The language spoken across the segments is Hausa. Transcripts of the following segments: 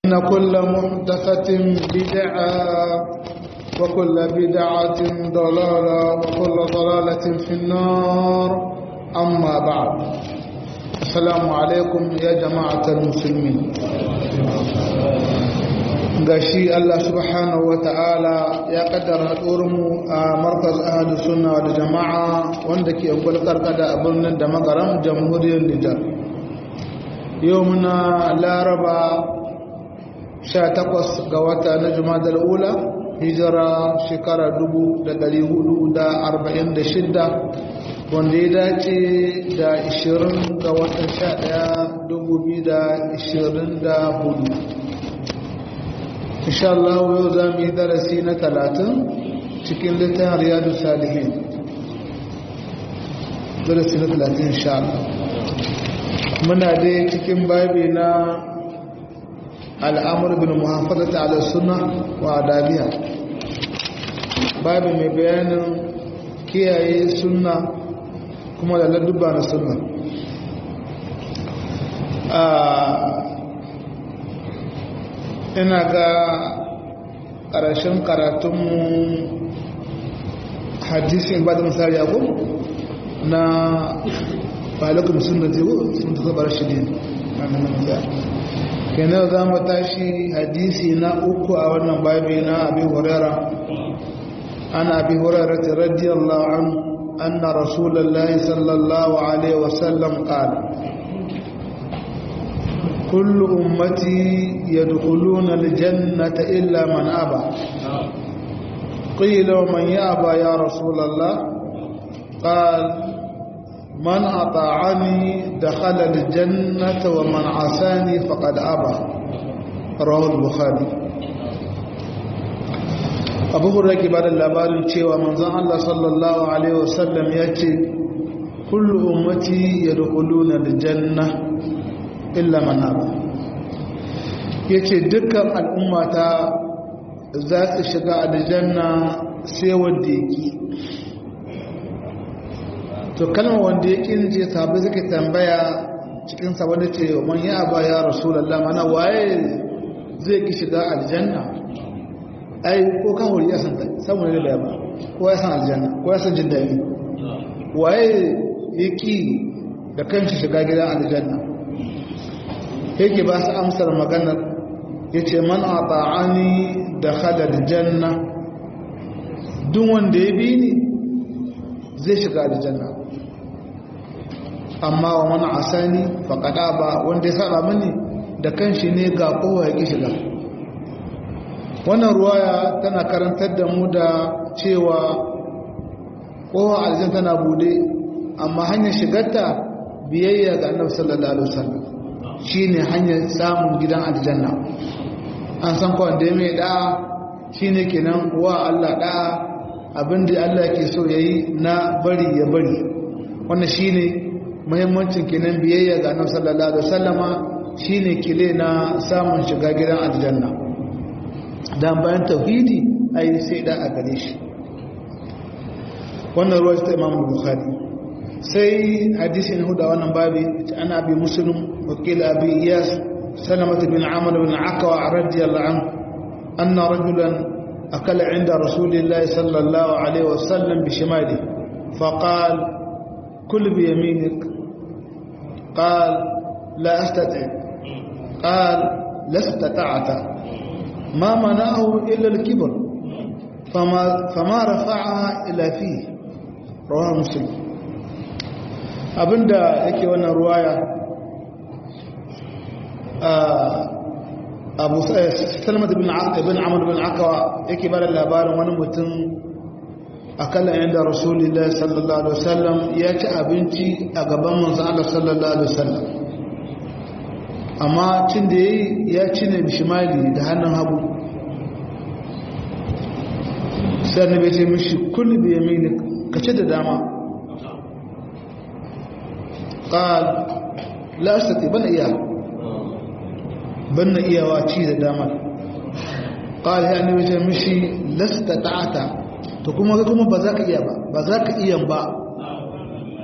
إن كل محدثة بدعة وكل بدعة ضلالة وكل ضلالة في النار أما بعد السلام عليكم يا جماعة المسلمين gashi Allah subhanahu wa ta'ala ya kaddara mu a markaz ahadu sunna da jama'a wanda ke karkada a birnin da magaram jamhuriyar Nijar yau muna laraba 18 ga wata na jumadar ula hijira shekara 446 wanda ya dace da 20 ga watan 11 2024 insha Allah yau za mu yi darasi na 30 cikin littafin riyadu salihin darasi na 30 insha Allah muna dai cikin babi na al'amur bin muhammadu ala suna wa adabiya babi mai bayanin kiyaye suna kuma da ladduba na suna ina ga ƙarshen karatunmu hadisin ba da misali abu na falakun suna teku sun ta zaɓar shi ne kenan za mu tashi hadisi na uku a wannan babi na abi hurera ana abi hurera ta radiyallahu an anna rasulullahi sallallahu alaihi wasallam qala kullu ummati yadkhuluna aljannata illa man aba qila man yaba ya rasulullah qala من أطاعني دخل الجنة ومن عساني فقد أبى رواه البخاري abu hurra ke ba da labarin cewa manzon Allah sallallahu Alaihi wasallam ya ce kullu ummati ya dukuluna da janna illa manaba ya ce dukkan al'ummata za su shiga a janna sai wanda ya to kalmar wanda ya ƙin ce sabi suka tambaya cikin sabon da ce man ya ba ya rasulallah mana waye zai ki shiga aljanna ai ko kan wuri ya san ta saboda da ba ko ya san aljanna ko ya san jin daɗi waye ya ƙi da kanshi shiga gidan aljanna yake ba su amsar maganar ya ce man a ta'ani da halar janna duk wanda ya bi ni zai shiga aljanna amma wa mana asani faƙaɗa ba wanda ya saba mini da kanshi ne ga kowa ya ƙi shiga wannan ruwaya tana karantar da mu da cewa kowa aljan tana bude amma hanyar shigarta biyayya ga annabi sallallahu alaihi wasallam shine hanyar samun gidan aljanna an san ko wanda mai da'a shine kenan wa Allah da'a abinda Allah ke so yayi na bari ya bari wannan shine muhimmancin kenan biyayya ga annabi sallallahu alaihi wasallama shine kile na samun shiga gidan aljanna dan bayan tauhidi ai sai da a gare shi wannan ruwa ta Imam Bukhari sai hadisi na huda wannan babi ana bi muslim wakil abi iyas سلمة بن عمرو بن عكوى رضي الله عنه أن رجلا أكل عند رسول الله صلى الله عليه وسلم بشماله فقال كل بيمينك قال لا أستطيع قال لا استطعت ما منعه إلا الكبر فما, فما رفعها إلى فيه رواه مسلم abinda yake wannan ruwaya abu salmat bin amur bin akawa yake bada labarin wani mutum akalla yadda rasulullah sallallahu alaihi wasallam ya ci abinci a gaban manzan Allah sallallahu alaihi wasallam amma cin da ya yi ya ci ne bishimali da hannun hagu sai na bai ce mishi kulli bi yamini ka ci da dama qal la astati ban iya ban na iyawa ci da dama qal ya ne bai ce mishi lasta ta'ata to kuma ga kuma ba za ka iya ba ba za ka iya ba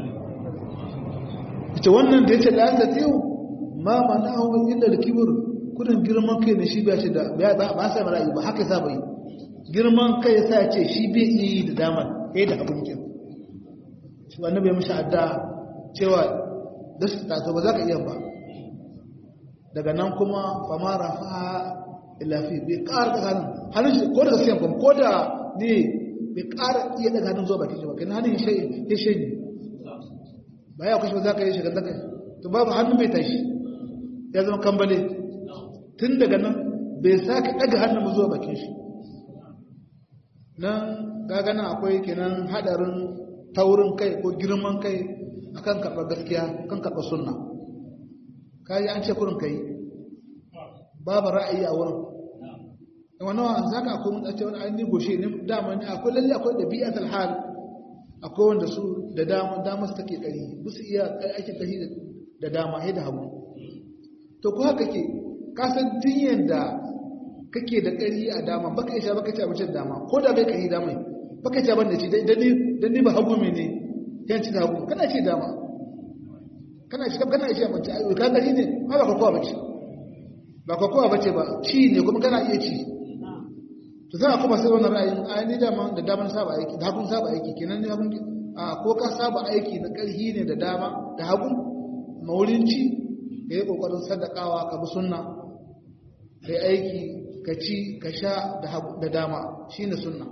ita wannan da yace la astati ma manahu illa al-kibr kudin girman kai ne shi ba shi da ba sa ra'ayi ba haka sa bai girman kai sa ce shi bai yi da damar ya da abin kin shi ba nabi mishi adda cewa da su taso ba za ka iya ba daga nan kuma famara fa ilafi bai ƙara daga hannun hannun shi ko daga siyan kuma ko da ne bai ƙara iya daga hannun zuwa bakin shi ba kai hannun ya shayi ba ya kashe ba za ka yi shigar daga to babu hannun bai tashi ya zama kambale tun daga nan bai sake daga hannun zuwa bakin shi nan gagana akwai kenan hadarin taurin kai ko girman kai akan karɓar gaskiya kan karɓar sunna kayi an ce kurin kai babu ra'ayi a wurin wannan wa zaka akwai mun tsace wani ainihin goshe ne dama ne akwai lalle akwai da bi'at al-hal akwai wanda su da dama dama su take kari musu iya ake kari da dama da hagu to ko haka ke ka san tun yanda kake da kari a dama baka isha baka ci abincin dama ko da bai kari dama baka ci abin da ci dan ni dan ni ba hagu me ne yan ci hagu kana ci dama kana ci kana ci abinci ai ka gari ne ba ba kowa bace ba kowa bace ba ci ne kuma kana iya ci to za a kuma sai wannan ra'ayin ai ni dama da daman saba aiki da hagun saba aiki kenan ne hagun a ko ka saba aiki na karhi ne da dama da hagun maurin ci ka yi kokarin sadakawa ka bi sunna kai aiki ka ci ka sha da dama shine sunna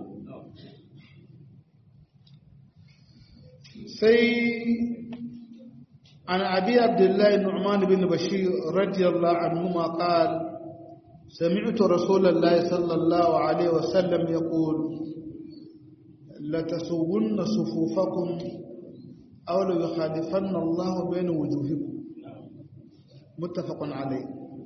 sai عن أبي عبد الله النعمان بن بشير رضي الله عنهما قال سمعت رسول الله صلى الله عليه وسلم يقول لتسون صفوفكم أو ليخالفن الله بين وجوهكم متفق عليه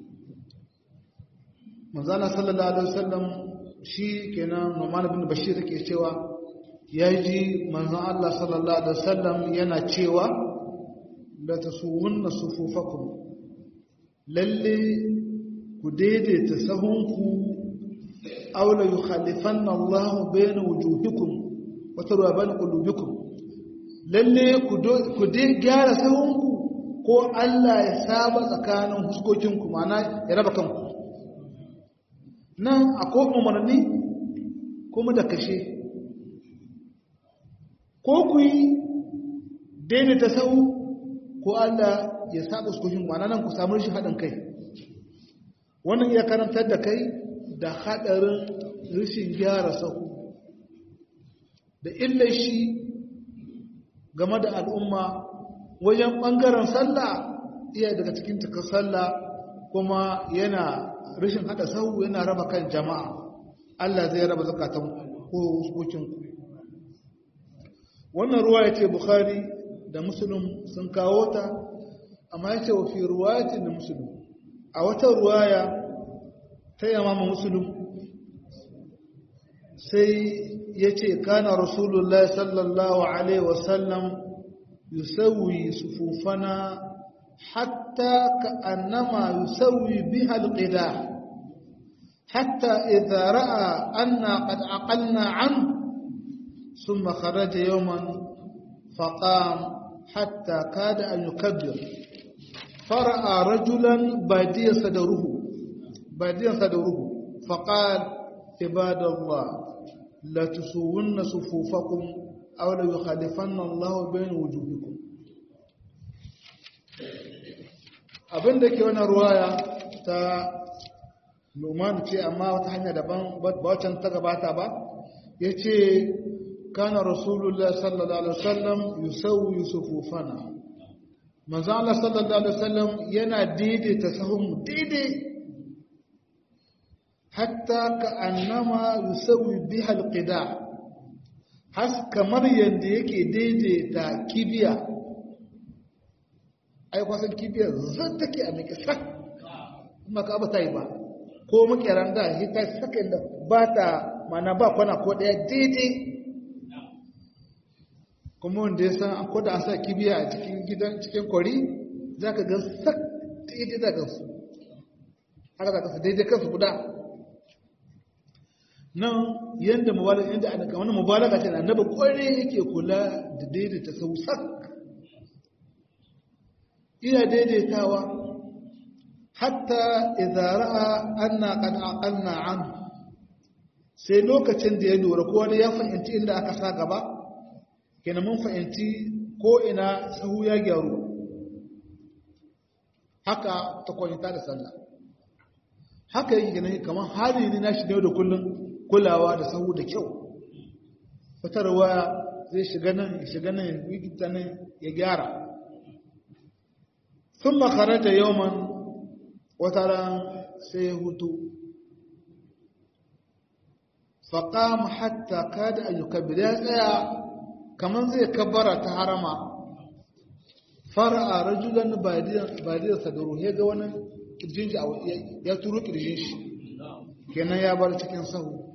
manzana sallallahu alaihi wasallam shi kenan Numan bin Bashir ke cewa yaji manzon Allah sallallahu alaihi wasallam yana cewa la tasuwunna sufufakum lalle ku daidaita sahunku aw la yukhalifanna Allah bayna wujuhikum wa tarwa bayna qulubikum lalle ku ku dai gyara sahunku ko Allah ya saba tsakanin huskokinku ma'ana ya raba kanku nan akwai umarni kuma da kashe ko ku yi daidaita sahu ko Allah ya saba huskokinku ma'ana nan ku samu rashin haɗin kai wannan iya karantar da kai da haɗarin rashin gyara sahu da illar shi game da al'umma wajen ɓangaren sallah iya daga cikin cikar sallah kuma yana rashin haɗa sahu yana raba kan jama'a Allah zai raba zakatan ko hukuncinku wannan ruwa ya ce Bukhari da Musulun sun kawo ta amma ya ce wa fi ruwayatin da Musulun a wata ruwaya ta yamama Musulun sai ya ce kana Rasulullah sallallahu Alaihi wasallam يسوي صفوفنا حتى كأنما يسوي بها القداح حتى إذا رأى أنا قد عقلنا عنه ثم خرج يوما فقام حتى كاد أن يكبر فرأى رجلا باديا صدره باديا صدره فقال عباد الله لا تسوون صفوفكم aw la yukhalifan Allah bain wujuhikum abin da ke wannan ruwaya ta Numan ce amma wata hanya daban ba wacan ta gabata ba yace kana rasulullah sallallahu alaihi wasallam yusawwi sufufana manzo Allah sallallahu alaihi wasallam yana daidaita sahun daidai hatta ka annama yusawwi biha alqida' has kamar yadda yake daidaita kibiya ai kwasan kibiyar zan take a mai sak kuma ka ba ta yi ba ko makeran da shi ta saka da ba ta mana ba kwana ko daya daidai kuma wanda ya san ko da an sa kibiya a cikin gidan cikin kwari za ka ga sak daidai da gansu haka za ka su daidai kansu guda nan yadda mubalaga yadda a daga wani mubalaga ce na annaba kware yake kula da daidaita sausak iya daidaitawa hatta idza ra'a anna qad aqalna an sai lokacin da ya lura ko wani ya fahimci inda aka sa gaba kenan mun fahimci ko ina sahu ya gyaru haka ta kwanta da sallah haka yake ganin kamar hali ne na shi da kullum kulawa da sahu da kyau fitarwa zai shiga nan ya shiga nan ya nan ya gyara sun makarar da yawon wata ran sai hutu faƙam hatta kada ayyuka ya tsaya kamar zai kabbara ta harama fara a rajulan badiyar sadaru ya ga wani kirjin shi ya turo kirjin shi kenan ya bar cikin sahu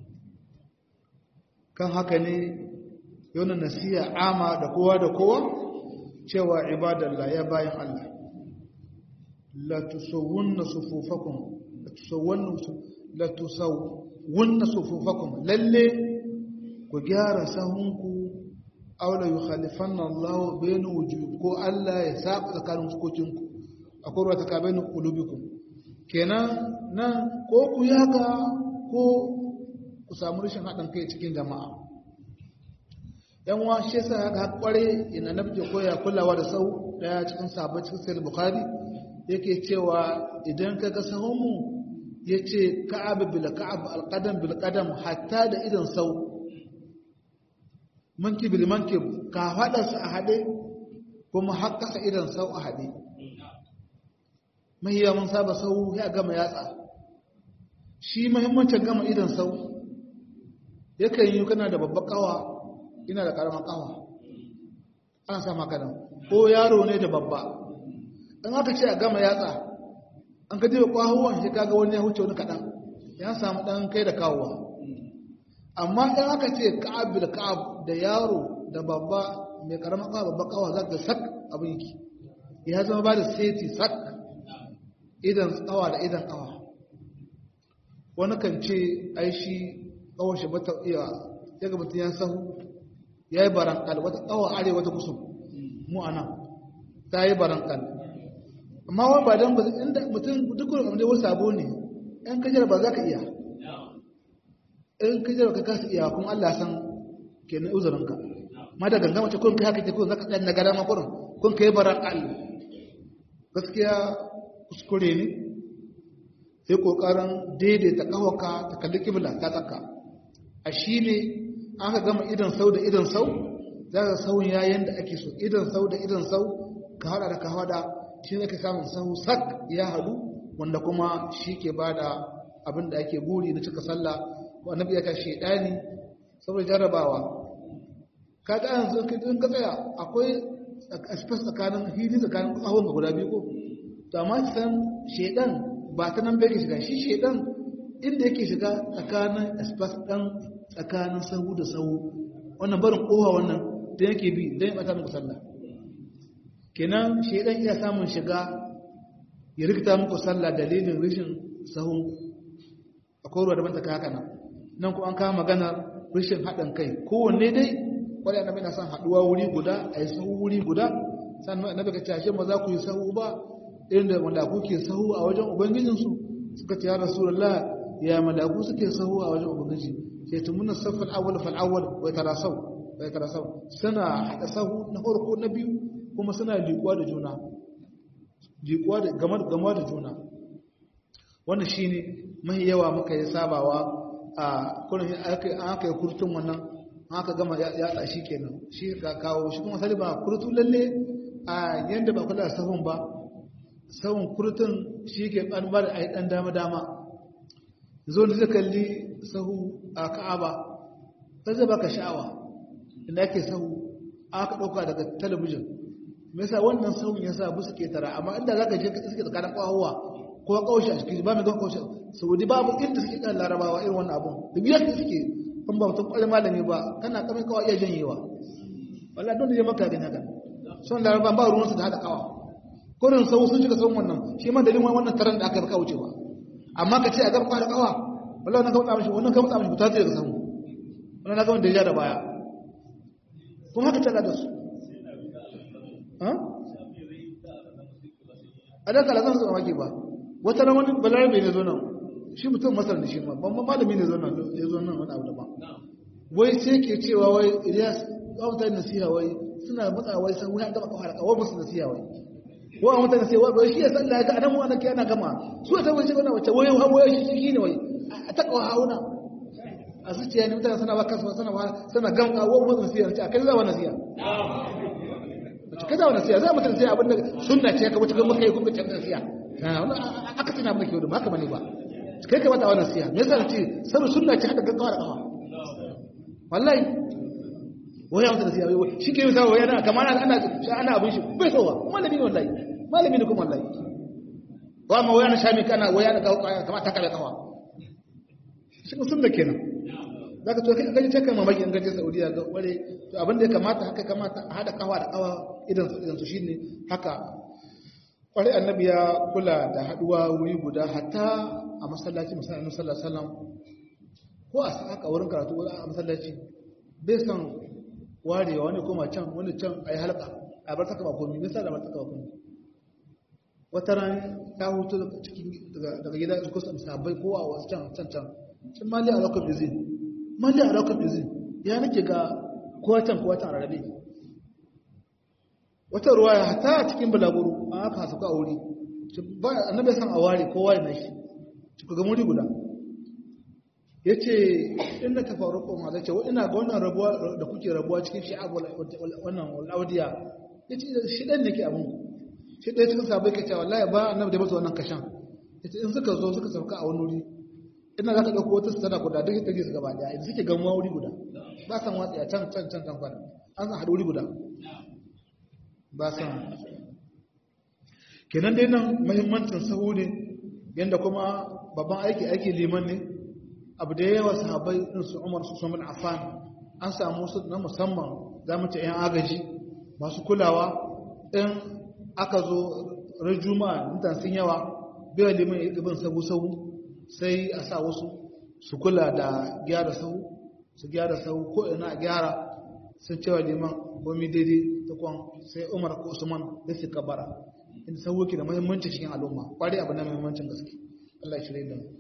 kan haka ne yana nasiya ama da kowa da kowa cewa ibadallah ya bayan Allah la tusawwunna sufufakum la tusawwunna la tusawwunna sufufakum lalle ku gyara sahunku aw la yukhalifanna Allah bayna wujuh ko Allah ya saba tsakanin fukokinku akwai ruwa tsakanin qulubikum kenan nan ko ku yaka ko ku samu rashin haɗin kai cikin jama'a yan wa shi yasa ga kware ina nabje koya kulawa da sau daya cikin sabon cikin sahih bukhari yake cewa idan ka ga sahun mu yace ka'ab bil ka'ab al qadam bil qadam hatta da idan sau manki bil manki ka fada su a hade kuma hakkasa idan sau a hade mai yawan saba sau ya gama yatsa shi muhimmancin gama idan sau yakan yi kana da babbar kawa ina da karamar kawa ana sa makanan ko yaro ne da babba in aka ce a gama yatsa an ka jiwa kwahuwan shi kaga wani ya huce wani kaɗan ya samu ɗan kai da kawowa amma in aka ce ka'ab da ka'ab da yaro da babba mai karamar kawa babba kawa za ka sak abin yake ya zama ba da seti sak idan tsawa da idan kawa wani kan ce ai shi kawar shi bata iya ya ga mutum ya sahu ya yi barankal wata kawa arewa ta kusur mu a nan ta yi barankal amma wani ba don inda mutum duk wani abu wasu sabo ne yan kajar ba za ka iya in kajar ka kasa iya kuma allah san ke na uzurinka ma da ganga mace kun kai haka ke kun zaka ɗan na gada makurin kun kai barankal gaskiya kuskure ne sai kokarin daidaita kawaka ta kalli kibla ta tsaka a shi ne aka gama idan sau da idan sau za ka sauyin yayin da ake so idan sau da idan sau ka hada da ka hada shi ne ka samun sau sak ya hadu wanda kuma shi ke ba da abin da ake buri na cika sallah ko annabi ya ta shedani saboda jarrabawa kaga yanzu in ka tsaya akwai space tsakanin hili tsakanin kawon ga guda biyu ko to amma san shedan ba ta nan bai shiga shi shedan inda yake shiga tsakanin espas ɗan tsakanin sahu da sahu wannan barin kowa wannan da yake bi don ya ɓata muku sallah kenan shedan iya samun shiga ya rikita muku sallah dalilin rashin sahun akwai ruwa daban ta haka nan nan ko an kama maganar rashin haɗin kai kowanne dai kwarai annabi na son haɗuwa wuri guda a yi sahu wuri guda sannan annabi ka cashe ma za ku yi sahu ba inda malaku ke sahu a wajen ubangijinsu suka ce ya rasulullah ya malaku suke sahu a wajen ubangiji sai tumuna safal awwal fal awwal wa tarasau wa tarasau suna hada sahu na farko na biyu kuma suna liƙuwa da juna liƙuwa da gamar gama da juna wannan shine mai yawa muka yi sabawa a kullun aka yi kurtun wannan aka gama ya tsashi kenan shi ka kawo shi kuma sali ba kurtu lalle a yanda ba kula da sahun ba sahun kurtun shi ke ɗan ba da a yi ɗan dama-dama zo da zai kalli sahu a ka'aba ta zai baka sha'awa inda ake sahu aka ɗauka daga talabijin me yasa wannan sahun ya sa bu suke tara amma inda za ka je ka suke tsakanin ƙwahuwa ko ƙaushe a cikin ba mai gan ƙaushe saudi babu inda suke kan larabawa irin wannan abun da biyar da suke kan ba mutum ƙwarin malami ba kana kamar kawai iya janyewa wallah don da ya maka gani haka son laraba ba ruwansu da haɗa kawa kurin sau sun shiga sauran wannan shi ma dalilin wannan taron da aka baka wucewa amma ka ce a gaba da kawa wallahi wannan ka mutsa mishi wannan ka mutsa mishi ta ce daga samu wannan na ga wanda ya da baya kuma haka tana da su a dan kala zan su mamaki ba wata ran wani balarabe ne zo nan shi mutum masar da shi ma ban malami ne zo nan ya zo nan wani abu da ba wai sai ke cewa wai Ilyas ba mutane nasiha wai suna matsa wai san wai an gama kawai kawai musu nasiha wai wa mutane sai wai shi ya san da ga anan wannan kai ana gama su ta wai wannan wace wai wai shi shi ne wai a ta kawo hauna a zuciya ne mutane suna ba kasu suna ba suna gama wa musu nasiha ce akai za wa nasiha kada wannan nasiha za mutane sai abin da sunna ce ka wuce ga muka yi kuma ce nasiha aka tana maka yau da haka bane ba kai kamata wannan nasiha me yasa ce saboda sunna ce hada gaggawa da kafa wallahi wai ya mutu da wai shi ke yi sawa yana kamar ana shi ana abin shi bai sowa malami ne wallahi malami ne kuma wallahi wa ma wai ana shami kana wai ana kawo kaya kamar ta kare kawa shi ko sunna kenan zaka to kai kaje take mamaki in gaje Saudiya ga ware to abin da ya kamata haka kamata a hada kawa da kawa idan idan su shine haka kwarai annabi ya kula da haduwa wuri guda hatta a masallaci musallallahu alaihi wasallam ko a haka wurin karatu a masallaci bai san warewa wani koma can wani can a yi halka a bar taka bakomi nisa da bar taka bakomi wata ran ya hutu daga gida su kusa sabai ko a wasu can can can sun mali a lokacin bizin mali a lokacin bizin ya nake ga kowa can kowa can rarrabe wata ruwa ya hata a cikin balaguru an haka hasu ka wuri annabi san a ware kowa ya nashi cikin ga muri guda ya ce inda ta faru kuma zai ce ina ga wannan rabuwa da kuke rabuwa cikin shi abu wannan laudiya ya ce shi ɗan ne ke abin shi ɗaya cikin sabai ka ce wallahi ba annabi da masa wannan kashan ya ce in suka zo suka sauka a wani wuri ina za ka ɗauko wata su tana guda duk ta su gaba ɗaya idan suke gamuwa wuri guda ba san watsi a can can can can kwana an san haɗu wuri guda ba san kenan dai nan muhimmancin sahu ne yadda kuma babban aiki aiki liman ne abu da yawa sahabai din su Umar su Usman Affan an samu su na musamman za mu ce 'yan agaji masu kulawa in aka zo ran juma'a mutan sun yawa bai liman ibn sabu sabu sai a sa wasu su kula da gyara sahu su gyara sahu ko ina gyara sun cewa liman gomi daidai ta kwan sai Umar ko Usman da su kabara inda sahu ke da muhimmanci cikin al'umma kwari abu na muhimmancin gaske Allah ya shirye da mu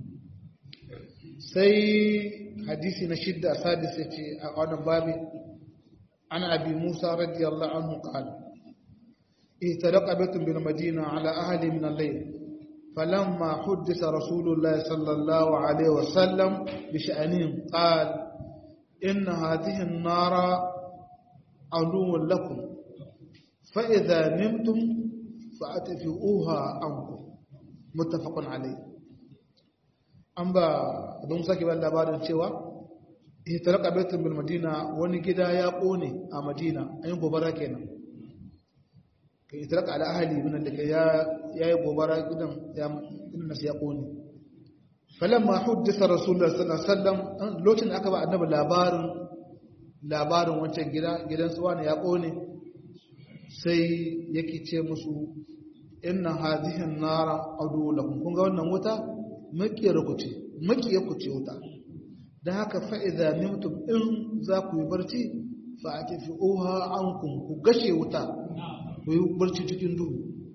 sai hadisi na shidda sadis ya ce a wannan babi ana abi musa radiyallahu anhu qala ihtaraqa baytun bil madina ala ahli min al-layl falamma huddisa rasulullah sallallahu alayhi wa sallam bi sha'anihim qala in hadhihi an-nara aduwwun lakum fa idha nimtum fa'atfi'uha ankum muttafaqun alayh an ba don sake ba labarin cewa ihtaraka baitun bil madina wani gida ya kone a madina ayin gobara kenan kai ihtaraka ala ahli min da ya yayi gobara gidan ya inna ya kone falamma huddisa rasulullah sallallahu alaihi wasallam lokacin aka ba annabi labarin labarin wancan gida gidan su wani ya kone sai yake ce musu inna hadhihi an-nara adu lakum kun ga wannan wuta makiyar ku ce makiyar ku ce wuta da haka fa'iza nimtum in za ku yi barci fa a tafi oha an ku gashe wuta ku yi barci cikin duhu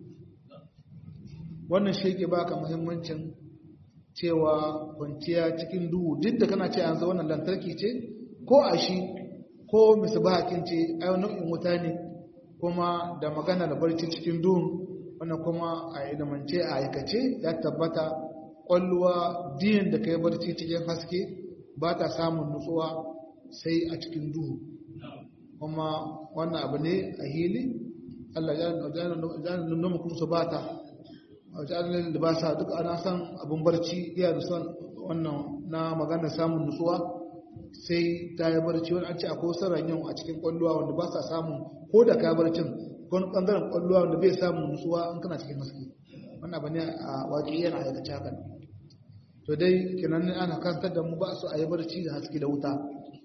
wannan shi ke baka muhimmancin cewa kwanciya cikin duhu duk da kana ce an zo wannan lantarki ce ko a shi ko misbahakin ce ayo nau'in wuta ne kuma da magana da barci cikin duhu wannan kuma a ilimance a aikace ya tabbata kwalluwa diyan da ka yi barci cikin haske ba ta samun nutsuwa sai a cikin duhu kuma wannan abu ne a hili Allah ya nuna kuma su ba ta wajen da ba sa duk ana san abin barci iya da son wannan na maganar samun nutsuwa sai ta yi barci wani an ce akwai wasu ranyan a cikin kwalluwa wanda ba sa samun ko da ka barcin wani bangaren kwalluwa wanda bai samun nutsuwa in kana cikin haske wannan abu ne a waƙi yana aikace hakan to dai kenan ana kantar da mu ba su a yi barci da haske da wuta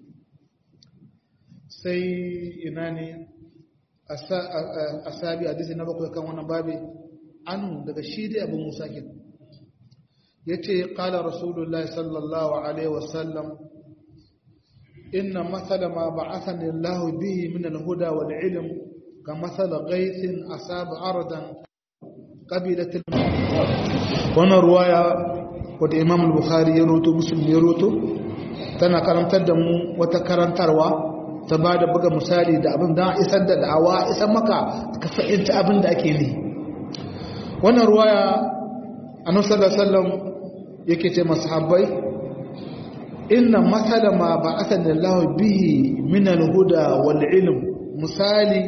sai ina ne a sabi a disi na bakwai kan wannan babi anu daga shi dai abu musa kin ya ce ƙala rasulullah sallallahu alaihi wasallam inna matsala ma ba asani allahu bihi min alhuda wal ilm ka matsala gaisin asaba ardan ƙabilatul wannan ruwaya wadda imam al-bukhari ya roto musulmi ya roto tana karantar da mu wata karantarwa ta ba da buga misali da abin da isar da da'awa isar maka ka fahimci abin da ake ne wannan ruwaya annabi sallallahu alaihi wasallam yake ce masahabbai inna masala ma ba'athana Allah bihi min al-huda wal ilm misali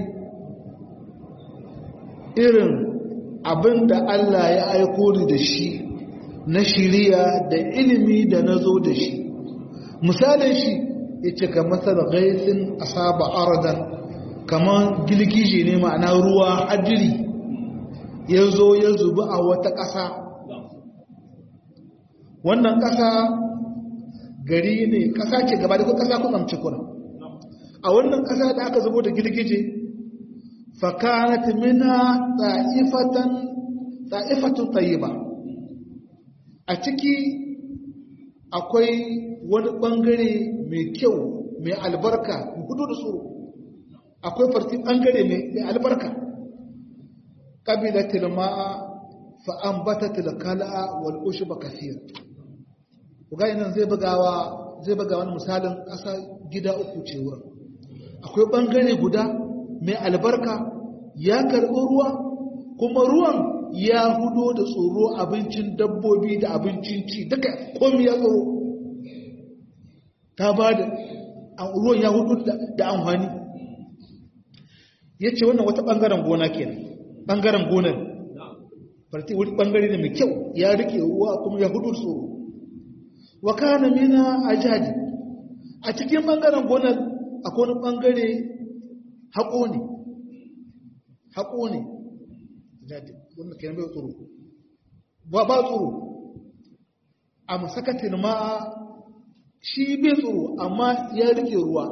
irin abinda Allah ya aiko ni da shi na shiriya da ilimi da nazo da shi misalin shi yace ka masal ghaisin asaba aradan kaman gilgije ne ma'ana ruwa hadiri yazo ya zubi a wata ƙasa wannan ƙasa gari ne ƙasa ce gaba da ƙasa kusamci kuna a wannan ƙasa da aka zubo da girgije fakanat mina ta'ifatan ta'ifatun tayyiba a ciki akwai wani ɓangare mai kyau mai albarka hudu da tsoro akwai farti ɓangare mai albarka ƙabilatil ma'a fa'ambatatil kala'a wal ushba kathir kuga nan zai bugawa zai buga wani misalin ƙasa gida uku ce wurin akwai ɓangare guda mai albarka ya karɓi ruwa kuma ruwan ya hudo da tsoro abincin dabbobi da abincin ci duka komi ya tsoro ta ba da ruwan ya hudo da amfani ya ce wannan wata ɓangaren gona kenan ɓangaren gonar farti wani ɓangare ne mai kyau ya rike ruwa kuma ya hudo tsoro wa kana mina ajadi a cikin bangaren gonar akwai wani bangare haƙo ne haƙo ne ajadi wannan kenan bai tsoro ba ba tsoro a masakatin ma shi bai tsoro amma ya rike ruwa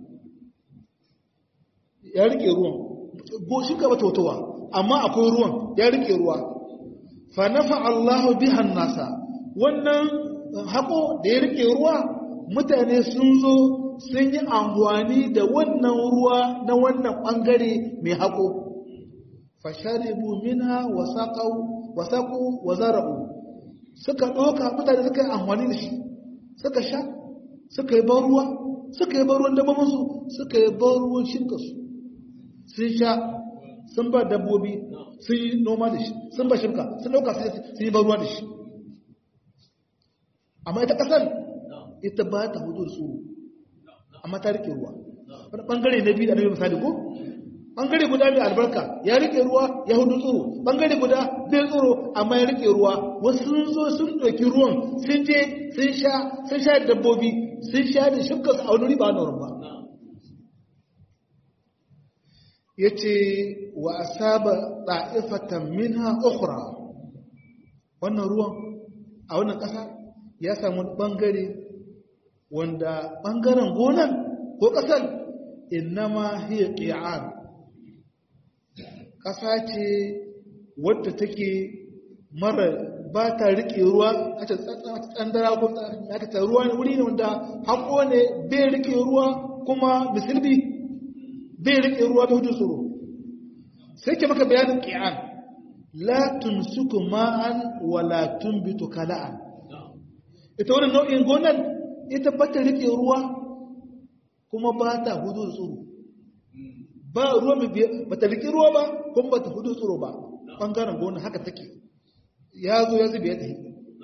ya rike ruwan goshi ka bata watawa amma akwai ruwan ya rike ruwa fa nafa Allahu bihan nasa wannan haƙo da ya rike ruwa mutane sun zo sun yi amfani da wannan ruwa na wannan ɓangare mai haƙo fasharibu mina wasaƙo wa zara'u suka ɗoka mutane suka yi amfani da shi suka sha suka yi ban ruwa suka yi ban ruwan dabbobinsu suka yi ban ruwan shinkasu sun sha sun ba dabbobi sun yi noma da shi sun ba shinka sun ɗauka sun yi ban ruwa da shi amma ita kasar ita ba ta hudu da tsoro amma ta rike ruwa wani bangare na biyu da nabi misali ko bangare guda mai albarka ya rike ruwa ya hudu tsoro bangare guda bai tsoro amma ya rike ruwa wasu sun zo sun ɗauki ruwan sun je sun sha sun sha dabbobi sun sha da shukka su a wani riba na ba ya ce wa asaba ɗa'ifatan minha ukhra wannan ruwan a wannan ƙasa ya samu ɓangare wanda ɓangaren gonan ko ƙasar innama hiya ƙi'an ƙasa ce wadda take mara ba ta riƙe ruwa a ta tsandara ko ta ruwa ne wuri ne wanda haƙo ne bai riƙe ruwa kuma bisilbi bai riƙe ruwa bai hudu tsoro sai ke maka bayanin ƙi'an la tumsuku ma'an wa la tumbitu kala'an ita wani nau'in gonan ita ba ta riƙe ruwa kuma ba ta hudu tsoro ba ruwa ba ta riƙe ruwa ba kuma ba ta hudu tsoro ba ɓangaren gonan haka take ya zo ya zube ya tafi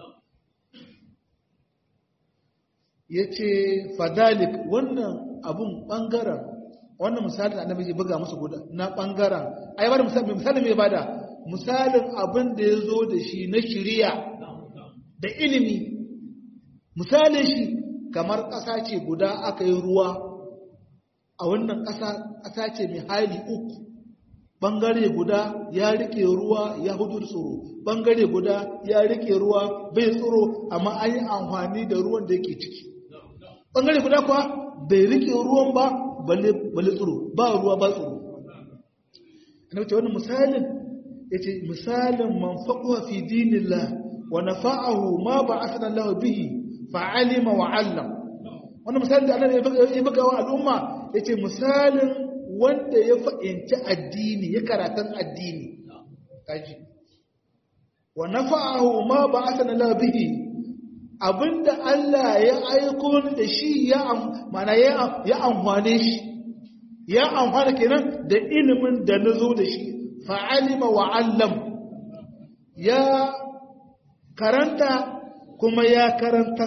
ya ce fadalik wannan abun ɓangaren wannan misalin annabi ya buga musu guda na ɓangaren ai ba da misali mai bada misalin abin da ya zo da shi na shiriya da ilimi misalin shi kamar ƙasa ce guda aka yi ruwa a wannan ƙasa ƙasa ce mai hali uku ɓangare guda ya rike ruwa ya hudu tsoro ɓangare guda ya rike ruwa bai tsoro amma an yi amfani da ruwan da yake ciki ɓangare guda kuwa bai rike ruwan ba balle tsoro ba ruwa ba tsoro ana wuce wani misalin ya ce misalin manfaƙuwa fi dinillah wa nafa'ahu ma ba a sanar lahu bihi fa'alima wa allam wani misalin da Allah ya buga wa al'umma ya ce misalin wanda ya fa'inci addini ya karatun addini kaji wa nafa'ahu ma ba'athana la bihi abinda Allah ya aiko ni da shi ya mana ya amfane shi ya amfana kenan da ilimin da nazo da shi fa'alima wa 'allam ya karanta kuma ya karanta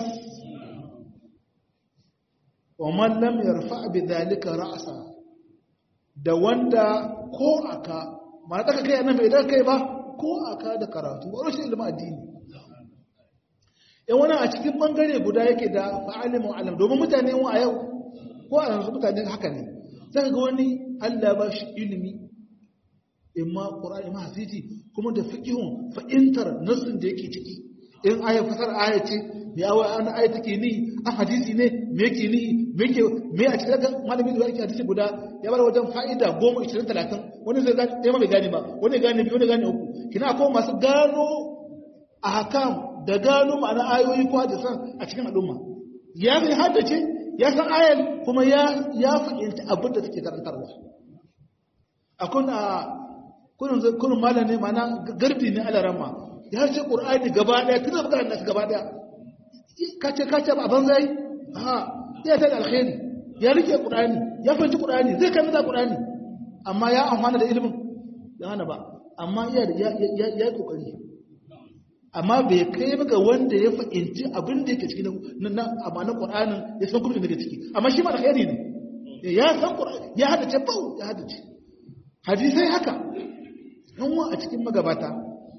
wa man lam yarfa bi dhalika ra'sa da wanda ko aka ma daga kai annabi idan kai ba ko aka da karatu ba rashin ilimin addini yan wani a cikin bangare guda yake da fa'alimu alam domin mutane wa a yau ko a yanzu mutane haka ne zaka ga wani Allah ba shi ilimi imma qur'ani imma hadisi kuma da fiqhun fa'intar nasin da yake ciki in aya fasar aya ce me awa ana aya take ni a hadisi ne me yake ni me yake me a cikin ga malami da yake hadisi guda ya bar wajen fa'ida 10 20 30 wani zai gane ɗaya ma bai gane ba wani gane biyu wani gane uku kina akwai masu gano ahkam da gano ma'ana ayoyi ko hadisan a cikin al'umma ya zai haddace ya san ayar kuma ya ya fahimci abin da take karantarwa akwai a kunin kunin malami ma'ana garbi ne alarama ya ce qur'ani gaba daya tun da nasu gaba daya kace kace ba ban zai ha ya ta da alkhairi ya rike qur'ani ya fahimci qur'ani zai kai mata qur'ani amma ya amfana da ilimin ya hana ba amma ya ya ya kokari amma bai kai ga wanda ya fahimci abin da yake cikin na amanan qur'anin ya san kuma da yake ciki amma shi ma alkhairi ne ya san qur'ani ya hadace bau ya hadace hadisai haka yan wa a cikin magabata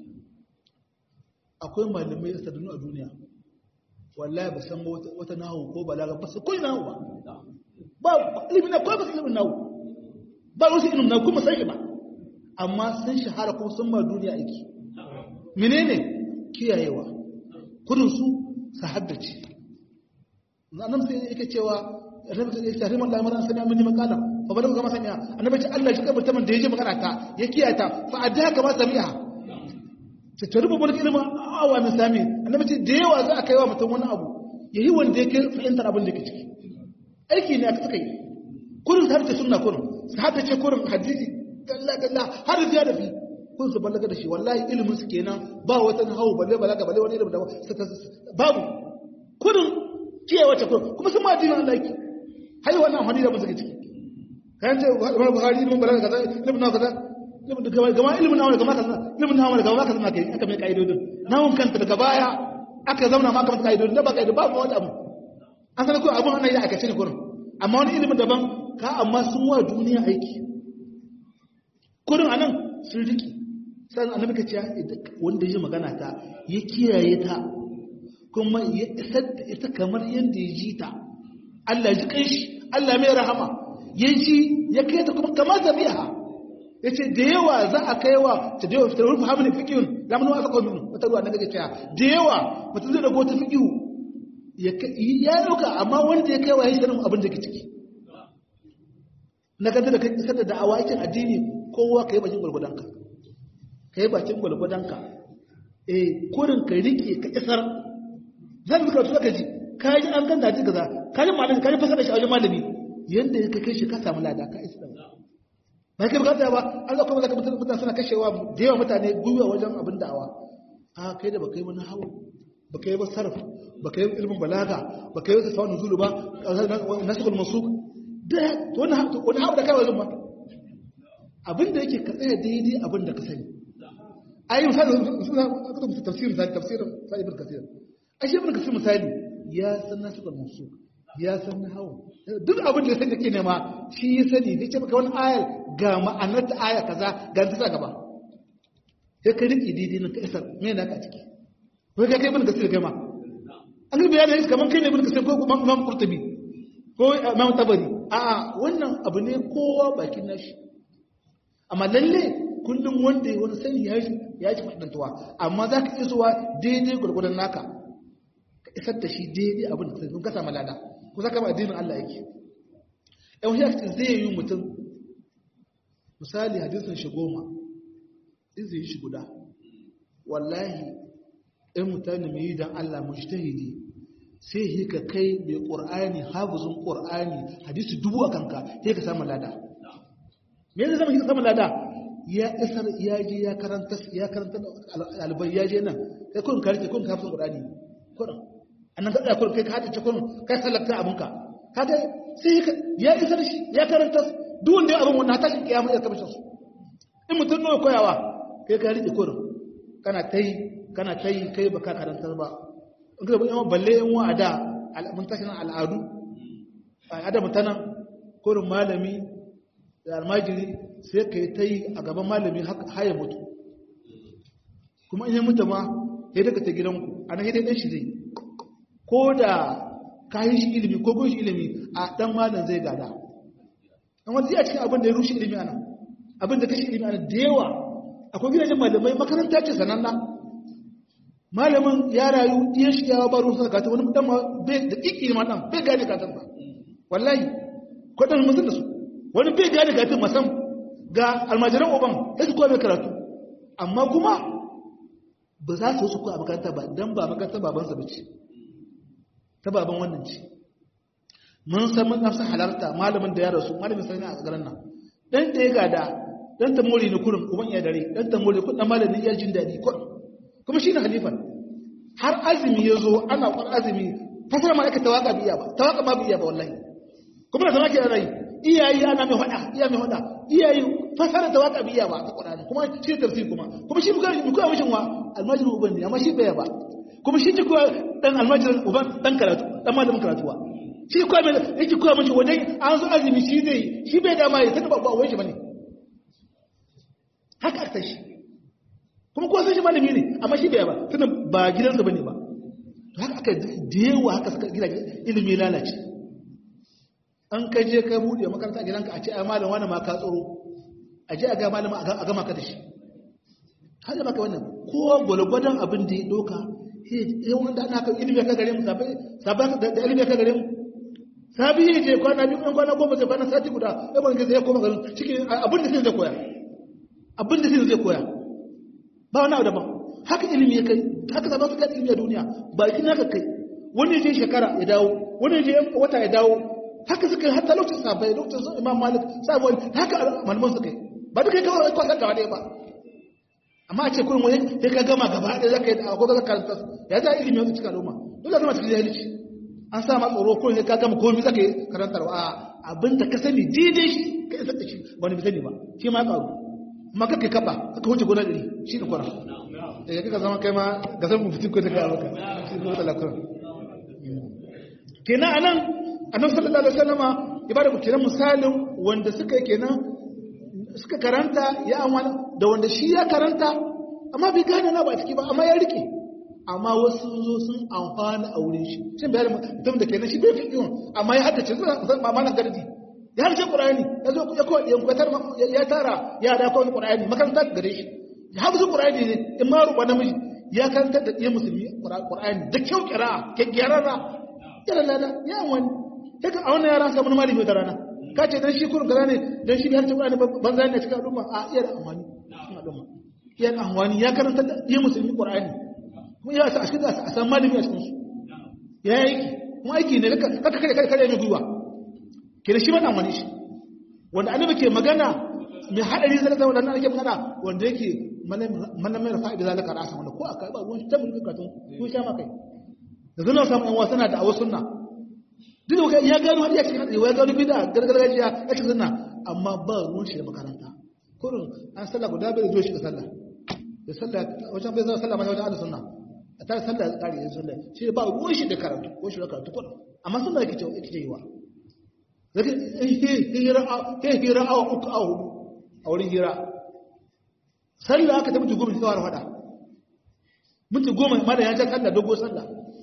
akwai malamai da sadunu a duniya wallahi ba san wata nahu ko balaga ba su koyi nahu ba ba ilimin na kawai ba su ilimin nahu ba wasu ilimin nahu kuma sai ba amma sun shahara kuma sun ma duniya aiki menene kiyayewa kudin su su haddace nan sai yake cewa annabi ta ce hariman lamarin sani amini makala fa bala ga masanya annabi ce Allah shi kabar taman da yaje magana ta ya kiyata fa adda kama sami'a ta tarbu bar ilma awa min sami annabi ce da yawa za a kaiwa mutum wani abu yayi wanda yake fahimtar abin da yake ciki aiki ne aka kai kurin har ta sunna kurin su haddace kurin hadisi dalla dalla har da da fi kun su balaga da shi wallahi ilimin su kenan ba wata hawo balle balaga balle wani ilimin da babu kurin kiyaye wata kurin kuma sun ma dinin Allah yake har wannan hadisi da mun suke ciki kan ce Imam Bukhari ilimin balaga kaza ilimin nawa kaza gama ilimin nawa gama kaza ilimin nawa gama kaza na kai aka mai kaidodin nawon kanta daga baya aka zauna ma kamar kaidodin da ba kaidodin ba wani abu an sanar ko abun ana yi aka cire kurin amma wani ilimin daban ka amma sun wa duniya aiki kurin anan sun riki sai annabi ka ce wanda ya magana ta ya kiyaye ta kuma ya isar da ita kamar yadda ya ji ta Allah ji kai shi Allah mai rahama ya ji ya kai ta kuma kamar ta biya ya ce da yawa za a kai wa ta da yawa fitar rufe hamlin fikiyun lamarin wasa kawai minu wata ruwa na gaje cewa da yawa mutum zai dago ta fikiyu ya dauka amma wanda ya kai wa ya shi abin da ke ciki na ganta da kai isar da da'awa yakin addini kowa ka yi bakin gwargwadonka ka yi bakin gwalgwadonka eh kurin ka rike ka isar zan zuka su ka ji ka yi an ganda ji gaza ka yi malami ka yi fasara shi a wajen malami yadda ya kai shi ka samu lada ka isa ba kai bukata ba an zaka kuma zaka mutane suna kashewa da yawa mutane gwiwa wajen abin da'awa a kai da baka yi wani hawo baka yi ba sarf baka yi ilmin balaga baka yi wata sawun nuzulu ba nasibul masuk da wani hawo da kai wajen ba abin da yake ka tsaya daidai abin da ka sani ayi misali suna aka tabbata tafsirin misali tafsirin sai ibn kasir ashe ibn kasir misali ya san nasu da musu ya san nahawu duk abin da sai kake nema shi ya sani zai ce maka wani ayar ga ma'anar ta aya kaza ga ta gaba sai ka riki daidai nan ka isar me naka a ciki wai kai kai ibn kasir kai ma an ga bayanin shi kaman kai ne ibn kasir ko imam qurtubi ko imam tabari a'a wannan abu ne kowa bakin nashi amma lalle kullum wanda wani sani ya shi ya ci fadantuwa amma za ka isowa daidai gwargwadon naka ka isar da shi daidai abin da sun kasa malada ko za ka ba addinin Allah yake yan wani yaki zai yi mutum misali hadisin shi goma in zai yi shi guda wallahi ɗan mutane mai yi don Allah mujtahidi sai yi ka kai mai ƙur'ani hafizun ƙur'ani hadisi dubu a kanka sai ka samu lada me zai zama shi samun lada ya isar ya je ya karanta ya karanta albai ya je nan kai kun karke kun ka fasa qur'ani kun annan ka kun kai ka hada kun kai salata abunka kaga sai ya isar shi ya karanta duk wanda abun wannan tashin kiyama ya kabashin su in mutum nawa koyawa kai ka rike kun kana tai kana tai kai baka karanta ba in ka yawan balle yan wa'ada mun tashin al'adu al'ada mutanen kurin malami da almajiri sai ka yi ta yi a gaban malami haya mutu kuma in yi mutu ma ya daga ta gidanku a nan yadda shi zai ko da ka yi shi ilimi ko kun shi ilimi a ɗan malam zai gada an wanda zai a cikin abin da ya rushe ilimi ana abin da kashi ilimi ana da yawa akwai gidajen malamai makaranta ce sananna malamin ya rayu iya shi yawa ba rusa kata wani dan bai da ƙiƙi ma ɗan bai gane katan ba wallahi kwaɗan musul da su wani bai gane katin masam ga almajiran uban ya su kowa mai karatu amma kuma ba za su su kowa a makaranta ba don ba makarantar babansa ba ce ta baban wannan ce mun san mun nafsa halarta malamin da ya rasu malamin sani a garin nan dan da ya gada dan ta more ni kurin uban ya dare dan ta more kudin malamin ya jin daɗi kurin kuma shi ne halifan har azumi ya zo ana kwan azumi fasara ma aka tawaka biya ba tawaka ma biya ba wallahi kuma da zama ke ana yi iyayi ana mai hada iya mai hada iyayi fasara da waka biya ba ta Qur'ani kuma shi tafsir kuma kuma shi buga mu koya mishin wa almajirin uban ne amma shi bai ba kuma shi ji koya dan almajirin uban dan karatu dan malamin karatuwa shi koya mai yake koya mishi wadai an zo azumi shi zai shi bai dama ya tana ba wai shi bane haka aka shi kuma ko san shi malami ne amma shi bai ba tana ba gidansa bane ba to haka aka da yawa haka suka gida ilimi lalace an ka je ka buɗe makaranta gidanka a ce ai malam wani ma ka tsoro a je a ga malam a gama ka da shi har da maka wannan kowa gwalgwadon abin da ya ɗauka ya wanda ana kan ilimi ka gare mu sabai da ilimi ka gare mu sabi ya je kwana biyu ɗan kwana goma zai kwana sati guda ya ban gaza ya koma garin cikin abin da zai koya abin da zai koya ba wani abu daban haka ilimi ya kai haka zaba su ga ilimi a duniya ba shi naka kai wani ya je shekara ya dawo wani ya je wata ya dawo haka suka yi hatta lokacin sabai lokacin sun imam malik sabuwar haka malaman suka yi ba duka yi kawai kwasan gaba ɗaya ba amma a ce kurin wani sai ka gama gaba ɗaya zaka yi da akwai zaka karanta ya za ilimi wata cikin al'umma dole zama cikin jahilci an sa ma tsoro kurin sai ka gama komai zaka yi karantarwa a abin da ka sani daidai shi ka isa da shi wani bi sani ba shi ma ƙaru amma kaka yi kaɓa kaka wuce gona ɗari shi ne kwanan ya kaka zama kai ma ga san mu fitin ko ta gaba ka shi ne wata lakuran kenan anan annabi sallallahu alaihi wasallama ya bada kenan misalin wanda suka kenan suka karanta ya amana da wanda shi ya karanta amma bai gane na ba ciki ba amma ya rike amma wasu zo sun amfana a wurin shi shin bayar mutum da kenan shi bai fi yiwon amma ya haddace zan ba mana gardi ya haddace qur'ani ya zo ya koyi yan kwatar ya tara ya da koyi qur'ani makaranta gare shi ya haddace qur'ani ne in ma ruba namiji ya karanta da ɗiyan musulmi qur'ani da kyau kira kyakkyarara yana lada ya wani daga a wannan yara samun malami da rana ka ce dan shi kurin gaza ne dan shi har tabbata banza ne cikin al'umma a iya da amfani cikin al'umma iya da amfani ya karanta da iya musulmi qur'ani kuma ya sa a cikin a san malami a cikin su ya yi kuma aiki ne kaka kare kare kare mai gwiwa ke da shi ma amfani shi wanda annabi ke magana mai hadari zai zama da nan ake magana wanda yake mana mai rafa'i da zalika rasa wanda ko aka ba ruwan tabbin katun ko sha ma kai da zuna samu yan wasu na da awa sunna duk da ya gano hadiya cikin hadisi ya gano bid'a gargajiya ya cikin sunna amma ba ruwan shi da makaranta kurin an sallah guda bai zo shi da sallah da sallah wajen bai zo sallah ma wajen ahlus sunna a tare sallah ya kare ya sallah shi ba ruwan shi da karatu ko shi da karatu kurin amma sunna yake cewa yake cewa zaka hira ke hira awa uku a hudu a wurin hira sallah aka ta mutu goma shi kawar fada mutu goma ma da ya ja sallah dogo sallah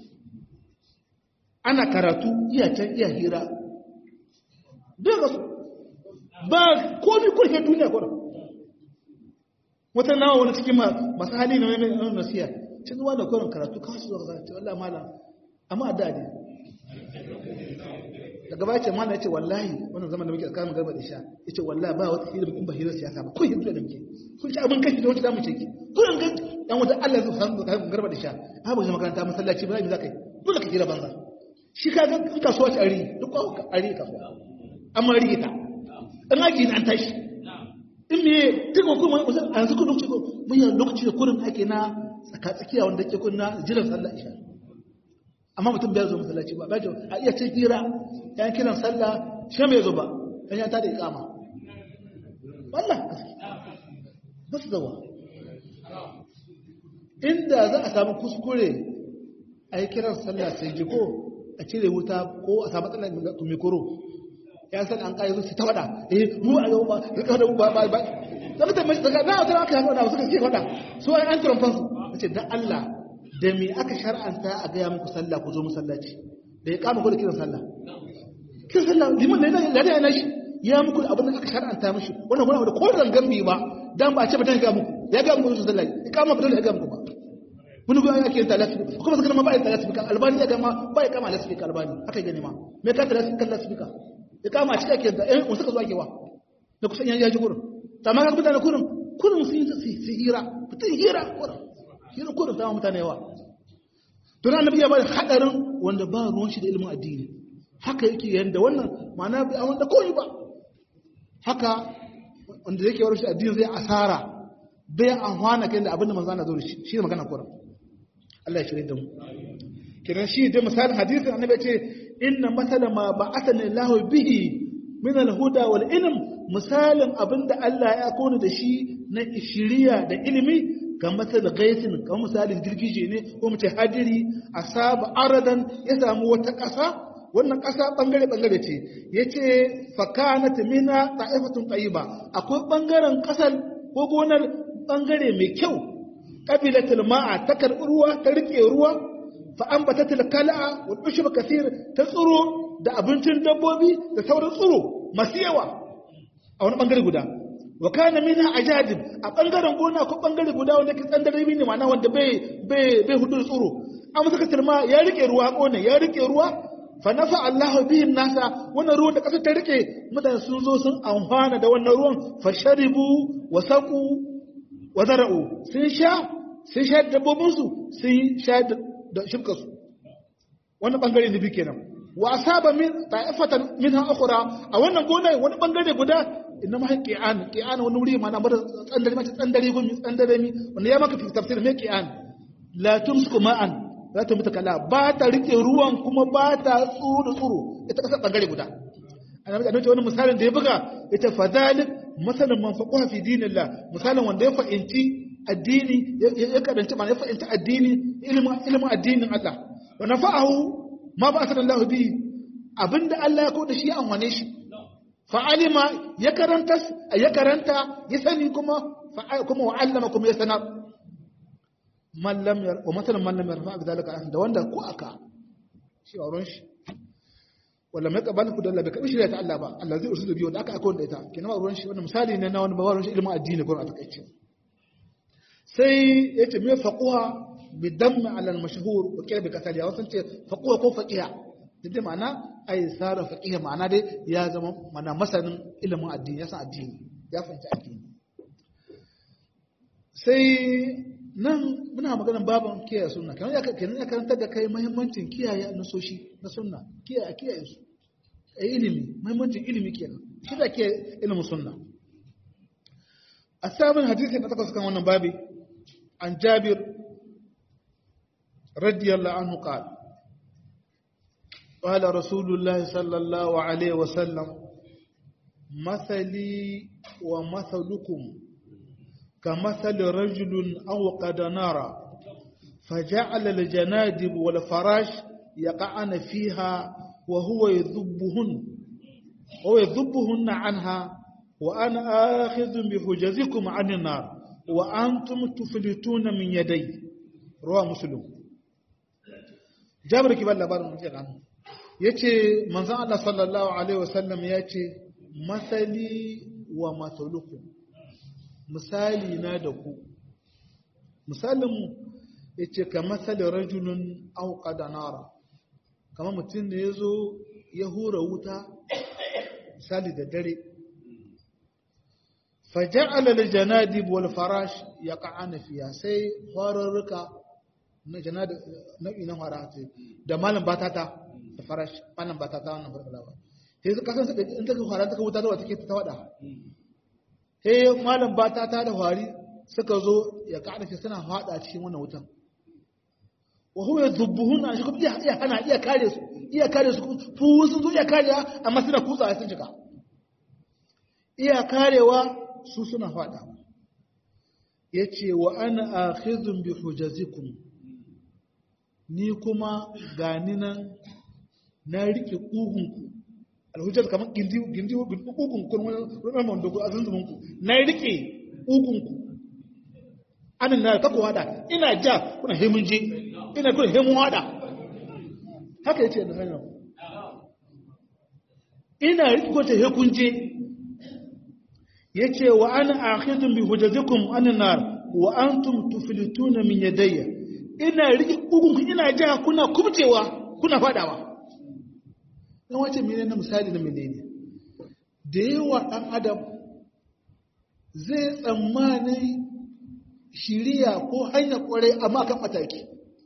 ana karatu iya can iya hira daga su ba komi kurke duniya kwanan wata nawa wani cikin masu hali na mai nasiya cin zuwa da kwanan karatu kawo su zuwa zai wallah mala amma da ne daga baya ce mala ya ce wallahi wannan zaman da muke tsakanin garba da sha ya ce wallahi ba wata hira in ba hira siyasa ba kun hira da muke kun ci abin kashi da wata damu ce ki kun ga yan wata Allah zai san garba da sha ba ba makaranta masallaci ba za ka yi dole ka hira banza shi ka ga in kasuwa ce ari duk kwa ari kasuwa amma rige ta in aji an tashi in me duk kuma a yanzu kun lokaci mun yi lokaci da kurin ake na tsaka tsakiya wanda ke kun na jiran sallah isha amma mutum bai zo masallaci ba bai a iya ce hira yan kiran sallah shi bai zo ba dan ya tada iqama wallah ba su zawa inda za a samu kuskure a yi kiran sallah sai ji ko a cire wuta ko a samu tsallan mikoro ya san an kayi su ta wada eh mu a yau ba rika da ba ba ba zaka ta mai daga na wata aka haɗa da suka ce wada su ai an turan fansu ce dan Allah da me aka shar'anta a ga ya muku sallah ku zo musallaci da ya kama ku da kiran sallah kiran sallah liman ne da da yana shi ya muku abin da aka shar'anta mishi wannan kuma da ko rangan bi ba dan ba a ce ba dan ga muku ya ga muku sallah ya kama ba dole ya ga muku ba wani gudan ake yin talasifika kuma suka ma ba yin talasifika albani ya gama ba ya kama lasifika albani haka gani ma me ka talasifika lasifika ya kama a cikin ake da ɗan wasu ka zuwa kewa da kusan yan yaji kurin ta ma ka mutane kurin kurin sun yi su hira fitin hira kurin hira kurin sama mutane yawa to na annabi ya bada hadarin wanda ba ruwan shi da ilimin addini haka yake yanda wannan ma'ana bai awon da koyi ba haka wanda yake wani shi addini zai asara bai amfana kai da abin da manzo na zo da shi shi ne magana kurin Allah ya shirye da mu kiran shi da misalin hadisin annabi ya ce inna masala ma ba'athani Allah bihi min al-huda wal ilm misalin abinda Allah ya kona da shi na shiriya da ilimi ga masal gaisin kamar misalin girgije ne ko mu ce hadiri asaba aradan ya samu wata ƙasa wannan ƙasa bangare bangare ce yace fakanat mina ta'ifatun tayyiba akwai bangaren ƙasar ko gonar bangare mai kyau qabilatul ma'a ta karbi ruwa ta rike ruwa fa'ambata tilkala'a wal ushba kathir ta tsuro da abincin dabbobi da sauran tsuro masu yawa a wani bangare guda wa kana minha ajadib a bangaren gona ko bangare guda wanda ke tsandare ne ma'ana wanda bai bai bai hudu tsuro amma suka tilma ya rike ruwa gona ya rike ruwa fa nafa Allahu bihim nasa wannan ruwan da kasar ta rike mutane sun zo sun amfana da wannan ruwan fa sharibu wa saqu wa zara'u sun sha sun sha dabbobinsu sun sha da shirkarsu wani bangare ne bi kenan wa asaba min ta'ifatan minha ukhra a wannan gona wani bangare guda inna ma qi'an qi'an wani wuri ma na bar tsandare mace tsandare gumi tsandare mi wanda ya maka tafsir me qi'an la tumsiku ma'an la tumta kala ba ta rike ruwan kuma ba ta tsuru da tsuru ita kasa bangare guda annabi annabi wani misalin da ya buga ita fadalik masalan man faqaha fi dinillah misalin wanda ya fa'inci addini ya karanci ma ya fa'inci addini ilimin addinin Allah wa nafa'ahu ma ba asalan Allah bi abinda Allah ya koda shi an wane shi fa'alima ya karanta ya karanta ya sani kuma kuma wa allama kuma ya sanar man lam yar wa masalan man lam yarfa bidalika da wanda ko aka shi auren shi wala mai kaban ku dalla bai kabi shirya ta Allah ba Allah zai usul biyo da aka aka wanda ita kenan ba ruwan shi wannan misali ne na wani ba ruwan shi ilimin addini ko a takaice sai yace me faquha bi damm ala al mashhur wa kira bi kasali ya wasan ce faquha ko faqiha dai ma'ana ai sara faqiha ma'ana dai ya zama mana masanin ilimin addini ya san addini ya fahimci addini sai nan muna maganar baban kiyaye sunna kamar ya kenan ya karantar da kai muhimmancin kiyaye nasoshi na sunna kiyaye kiyaye su ai ilimi muhimmancin ilimi kenan shi da kiyaye ilimin sunna asabin hadisi na takwas kan wannan babi an jabir radiyallahu anhu qala قال رسول الله صلى الله عليه وسلم مثلي ومثلكم كمثل رجل أوقد نارا فجعل الجنادب والفراش يقعن فيها وهو يذبهن وهو يذبهن عنها وأنا آخذ بحجزكم عن النار وأنتم تفلتون من يدي رواه مسلم جابر كبال لبار من عنه yace manzon Allah sallallahu alaihi wasallam yace masali wa masalukum misali na da ku misalinmu ya ce ka matsalin rajulun auka da nara kama mutum da ya zo ya hura wuta misali da dare faja'ala da janadib wal farash ya ka'ana fiya sai horarruka na janadib nau'i na fara da malam batata da farash malam batata wannan farfalawa sai su kasan in ta fara ta wuta da wata ke ta wada he malam bata ta da hwari suka zo ya ƙarfe suna haɗa cikin wannan wutan wa huwa yadhubbuhun shi kuma iya hana iya kare su iya kare su fu sun zo iya karewa amma suna kutsa sun shiga iya karewa su suna faɗa yace wa ana akhidhun bi hujazikum ni kuma gani nan na rike kugunku alhujjar kamar gindi gindi kugunku kun wani wanda ku azunzumin ku na rike kugunku anan na kako hada ina ja kuna hemun je ina kuna hemun hada haka yace da hanyar ina rike ko ta hekun je yace wa ana akhidun bi hujazikum anan nar wa antum tuflituna min yadayya ina rike kugunku ina ja kuna kubcewa kuna fadawa dan wace mene na misali na menene da yawa dan adam zai tsammani shiriya ko hanyar kwarai amma kan mataki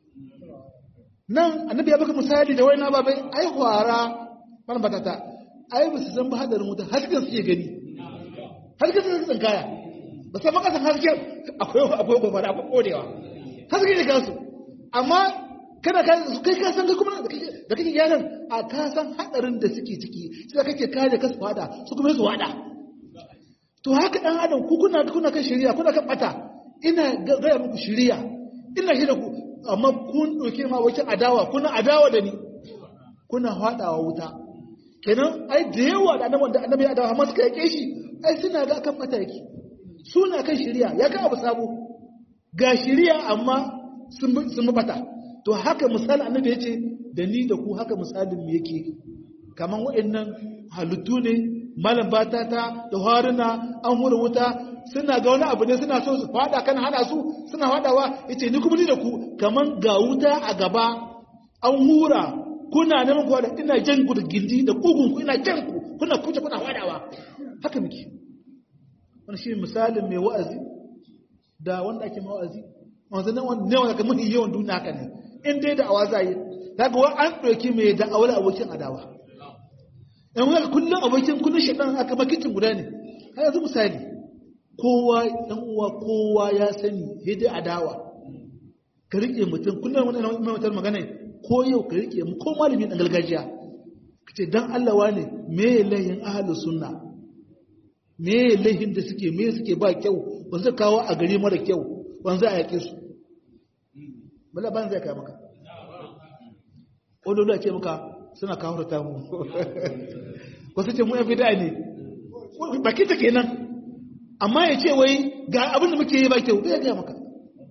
nan annabi ya baka misali da wani babai ai hwara ban batata ai ba su san ba hadarin wuta hasken suke gani hasken suke tsinkaya ba san makasan hasken akwai akwai gobara akwai kodewa hasken ne kansu amma kana ka su kai ka san ka kuma da kake yaran a ka san hadarin da suke ciki sai kake kare ka su fada su kuma su wada to haka dan adam ku kuna kuna kan shari'a kuna kan bata ina gaya muku shiriya ina shi da ku amma kun ɗauke ma wakil adawa kuna adawa da ni kuna haɗawa wuta kenan ai da yawa da annabi da annabi adawa amma suka yake shi ai suna ga kan mataki suna kan shiriya ya ga abu sabo ga shiriya amma sun sun bata to haka misali annabi yace da ni da ku haka misalin mu yake kaman waɗannan halittu ne malam batata da haruna an hura wuta suna ga wani abu ne suna so su fada kan hana su suna fadawa yace ni kuma ni da ku kaman ga wuta a gaba an hura kuna neman ku da ina jan ku da gindi da kugun ku ina jan ku kuna kuce kuna fadawa haka muke wannan shi misalin mai wa'azi da wanda ake mawa'azi wanzu nan wanda ne wanda ka mafi yawan duniya haka ne in dai da awa zai daga wa an ɗauki mai da awala abokin adawa in wani kullum abokin kullum shaɗan aka makitin guda ne har yanzu misali kowa ɗan uwa kowa ya sani sai dai adawa ka riƙe mutum kullum wani ɗan mutum magana ko yau ka riƙe mu ko malami ɗan gargajiya ka ce dan Allah wane me ya lahin ahalus sunna me ya lahin da suke me suke ba kyau ba su kawo a gari mara kyau ban za a yaƙe su bala ban zai kai maka ƙololo ce maka suna kawo ta mu wasu ce mu yan bida ne baki ta kenan amma ya ce wai ga abin da muke yi ba kyau bai gaya maka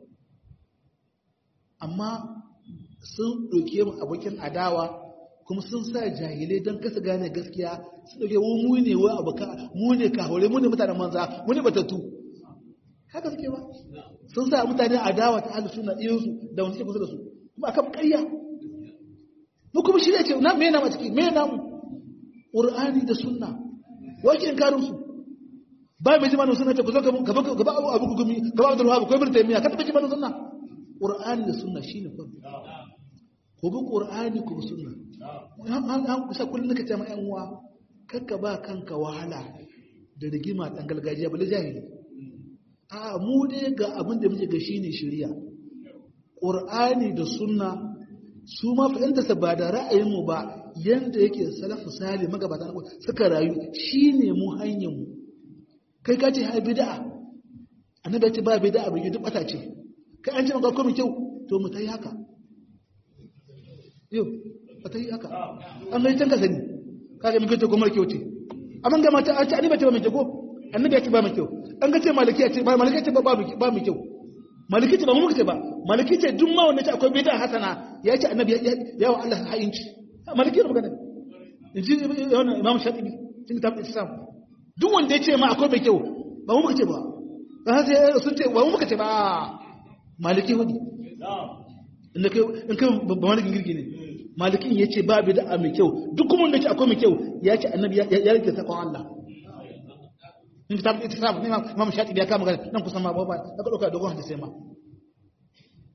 amma sun ɗauke mu abokin adawa kuma sun sa jahilai don kasa gane gaskiya sun ɗauke mu ne wa abuka mu ne kahore mu ne mutanen manza mu ne batattu haka suke ba sun sa mutane adawa ta ahlus sunna ɗiyansu da wani suke kusa da su kuma akan ƙarya mu kuma shi ne ce na me na ma ciki me na mu qur'ani da sunna wace in karin su ba mai jimanin sunna ce ku zo gaba gaba abu abu gumi gaba abdul wahab ko ibn taymiya ka taba jimanin sunna qur'ani da sunna shine farko ko bi qur'ani ko sunna an an kusa kullun ka ce ma yan uwa kakka ba kanka wahala da rigima dan gargajiya bale jahili a mu dai ga abin da muke ga shine shari'a qur'ani da sunna su ma fahimtarsa ba da ra'ayinmu ba yadda yake salafu sali magabata na suka rayu shi ne mu hanyarmu kai ka ce hai bida'a annabi ya ce ba bida'a bai duk bata ce kai an ce maka komai kyau to mu ta yi haka yau ba ta yi haka an gani can ka sani ka ga muke to kuma kyau ce amma ga mata an ce annabi ya ce ba mai kyau ko annabi ya ce ba mai kyau an ga ce maliki ya ce ba maliki ya ce ba ba mai kyau maliki ce ba mu muka ce ba maliki ce duk ma wanda ce akwai bid'a hasana ya ce annabi ya wa Allah ha'inci maliki ne magana inji wannan imam shatibi cikin tabbata islam duk wanda ya ce ma akwai mai kyau ba mu muka ce ba dan sai sun ce ba mu muka ce ba maliki hudi inda kai in kai ba malikin girgi ne malikin ya ce ba bid'a mai kyau duk kuma wanda ya ce akwai mai kyau ya ce annabi ya rike sakon Allah in kitab itisab ne imam shatibi ya kama magana nan kusan ma ba ba ka dauka dogon hadisi ma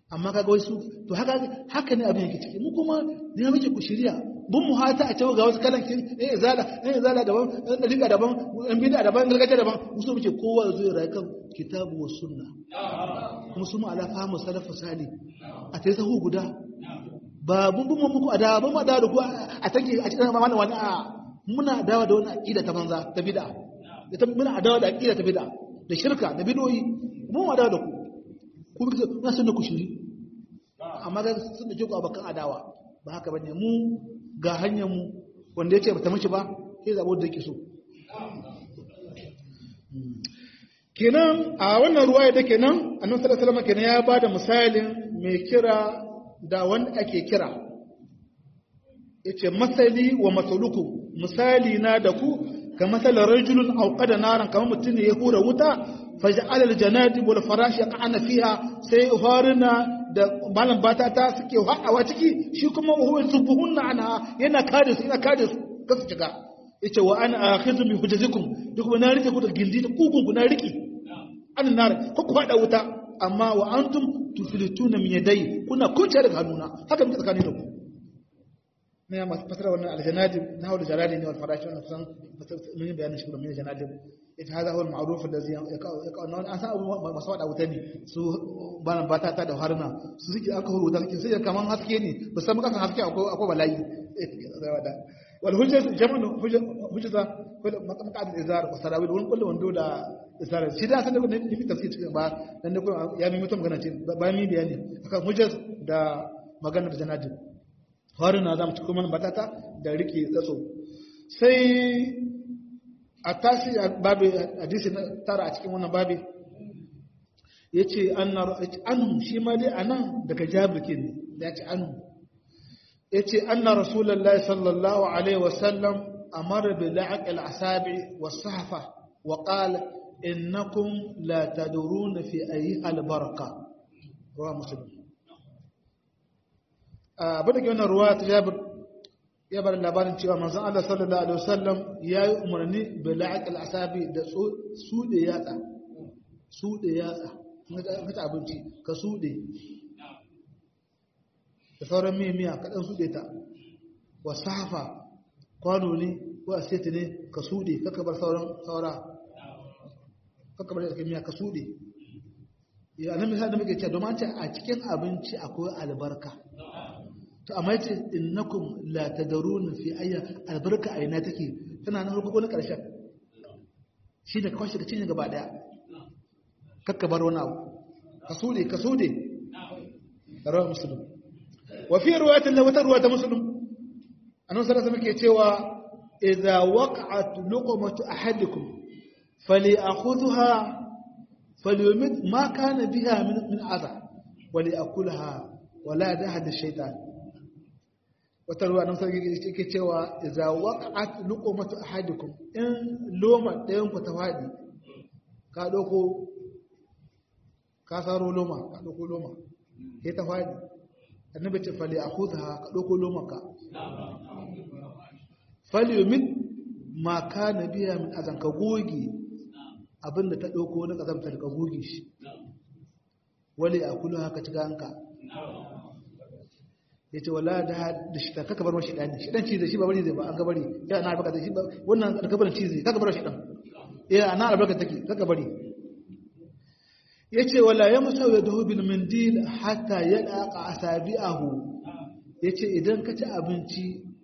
amma kaga wasu to haka haka ne abin yake ciki mu kuma ne muke ku shirya bun mu hata a cewa ga wasu kalan kin eh izala eh izala daban eh dalika daban en bid'a daban gargajiya daban mu so muke kowa ya zo ya rayu kan kitabu wa sunna kuma su mu ala fahimu salafu salih a tayi sahu guda ba mun bin muku adawa ba mu adawa da ku a take a cikin mamana wani a muna adawa da wani aqida ta banza ta bid'a da muna adawa da aqida ta bid'a da shirka da bid'o'i mu mu adawa da ku ku bi na sunna ku shiri amma ga sun da ku abakan adawa ba haka bane mu ga hanyar mu wanda yace bata mishi ba sai zabo da yake so kenan a wannan ruwaya da kenan annabi sallallahu alaihi wasallam kenan ya bada misalin mai kira da wanda ake kira yace masali wa masaluku misali na da ku ka masalan rajulun auqada naran kamar mutum ne ya hura wuta faj'al aljanadib wal farash yaqana fiha sai harina da malam bata ta suke hadawa ciki shi kuma huwa subuhunna anha yana kare su yana kare su kasu shiga yace wa ana akhizu bi hujazikum duk na rike ku da gindi da kugun ku na riki an nar ko ku hada wuta amma wa antum tuflituna min yadai kuna kuce daga hannuna haka muke tsakanin da ku ne masu fasara wannan aljanadib na hawa da jaradi ne wal farashi wannan kusan mun yi bayanin shi kuma min janadib ita hada huwa al-ma'ruf alladhi yaqa an sa masu wada wuta ne su bana bata ta da haruna su suke aka huru wuta suke sai kaman haske ne ba san kasan haske akwai akwai bala'i wal hujjat jama'u hujjata kullu maqamqad al-izar wa sarawil wal kullu wando da izar shi da san da ne fi tafsir cikin ba dan ne ya mi mutum magana ce ba mi bayani akan hujjat da magana da janadib haruna zamu ci kuma batata da rike tsatso sai a tashi babi hadisi na tara a cikin wannan babi ya ce anhu shi ma dai a nan daga jabirkin ne ya ce anhu ya ce anna rasulallah sallallahu alaihi wasallam amara bi la'aqil asabi was sahfa wa qala innakum la tadruna fi ayi albaraka ruwa muslim abin da ke wannan ruwa ta jabir ya bar labarin cewa manzon Allah sallallahu alaihi wasallam ya yi umarni bi la'aqil asabi da sude yatsa sude yatsa mata abinci ka sude da sauran miya miya ka dan sude ta wa safa kwano ne ko aseti ne ka sude kaka bar sauran saura kaka bar cikin miya ka sude ya nan misali da muke cewa domin a cikin abinci akwai albarka to amma yace innakum la tadruna fi ayya albarka a ina take tana nan farko na karshen shi da kwashi da cinye gaba daya kakka bar wani abu ka sude ka sude rawa muslim wa fi riwayatin la wata riwayat muslim annabi sallallahu alaihi wasallam cewa idza waqa'at luqmatu ahadikum falyakhudha falyumit ma kana biha min min adha وليأكلها ولا دهد الشيطان wata ruwa nan sarki yake cewa idza waqa'at luqmatu ahadikum in loma ɗayan ku ta fadi ka doko ka saro loma ka doko loma sai ta fadi annabi ce fali akhudha ka doko loma ka fali yumin ma kana biya min azan ka goge abinda ta doko na kazamta ka goge shi wali akulu haka ci ganka ya ce wala da shi kaka bar mashi ɗani shi ɗan cize shi ba bari zai ba an gabari ya na albarka shi wannan alkabarin cize kaka bar shi ɗan ya na albarka take kaka bari ya ce wala ya musa ya dahu bil mindil hatta ya ɗaƙa a sabi'ahu ya ce idan ka ci abinci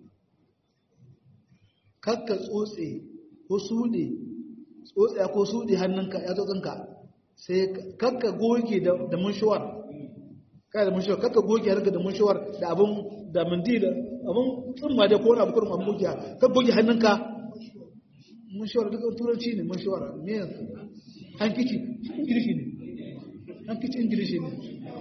kakka tsotse ko suɗe tsotse ko suɗe hannunka ya tsotsinka sai kakka goge da munshuwar kai da munshuwar kakka goge harka da munshuwar da abin da mindi da abin tsumma da kowane abu kurum abin goge ka goge hannunka munshuwar duk turanci ne munshuwar me hankici ingilishi ne hankici ingilishi ne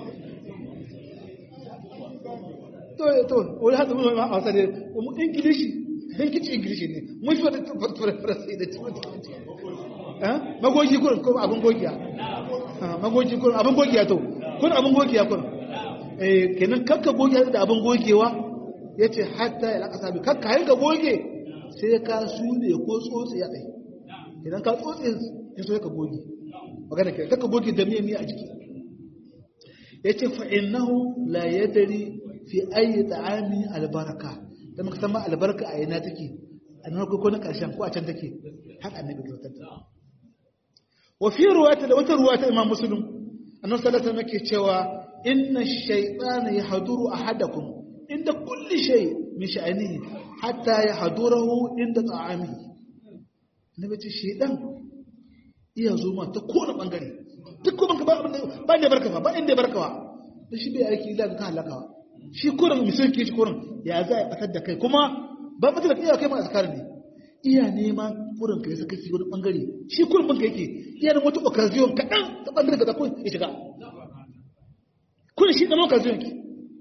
to to wani hada mun ma hausa ne ingilishi hankici ingilishi ne munshuwar da turanci da turanci magogi kurin ko abin gogiya magogi kurin abin gogiya to kun abin gogiya kurin eh kenan kakka gogiya da abin gogewa yace hatta ya laka sabi kakka hayin ka goge sai ka sude ko tsotsi ya kai idan ka tsotsi ya so ka goge magana ke kakka goge da miya miya a jiki yace fa innahu la yadri fi ayi ta'ami albarka da muka san ma albarka a ina take a nan ko na karshen ko a can take haka annabi ya tsanta wa fi ruwata da wata ruwata imam muslim annabi sallallahu alaihi wasallam yake cewa inna ash-shaytana yahduru ahadakum inda kulli shay min sha'anihi hatta yahdurahu inda ta'amihi annabi ce shaytan iya zo ma ta kowane bangare duk kuma ka ba ba ne barka ba inda barka ba da shi bai aiki ila ka halaka shi kurin misal ke shi kurin ya za a batar da kai kuma ba batar da iya kai ma askar ne iya nema kurin kai saka shi wani bangare shi kurin banka yake iya da wata occasion kaɗan ta bangare ka kun ya shiga kurin shi ɗan occasion ki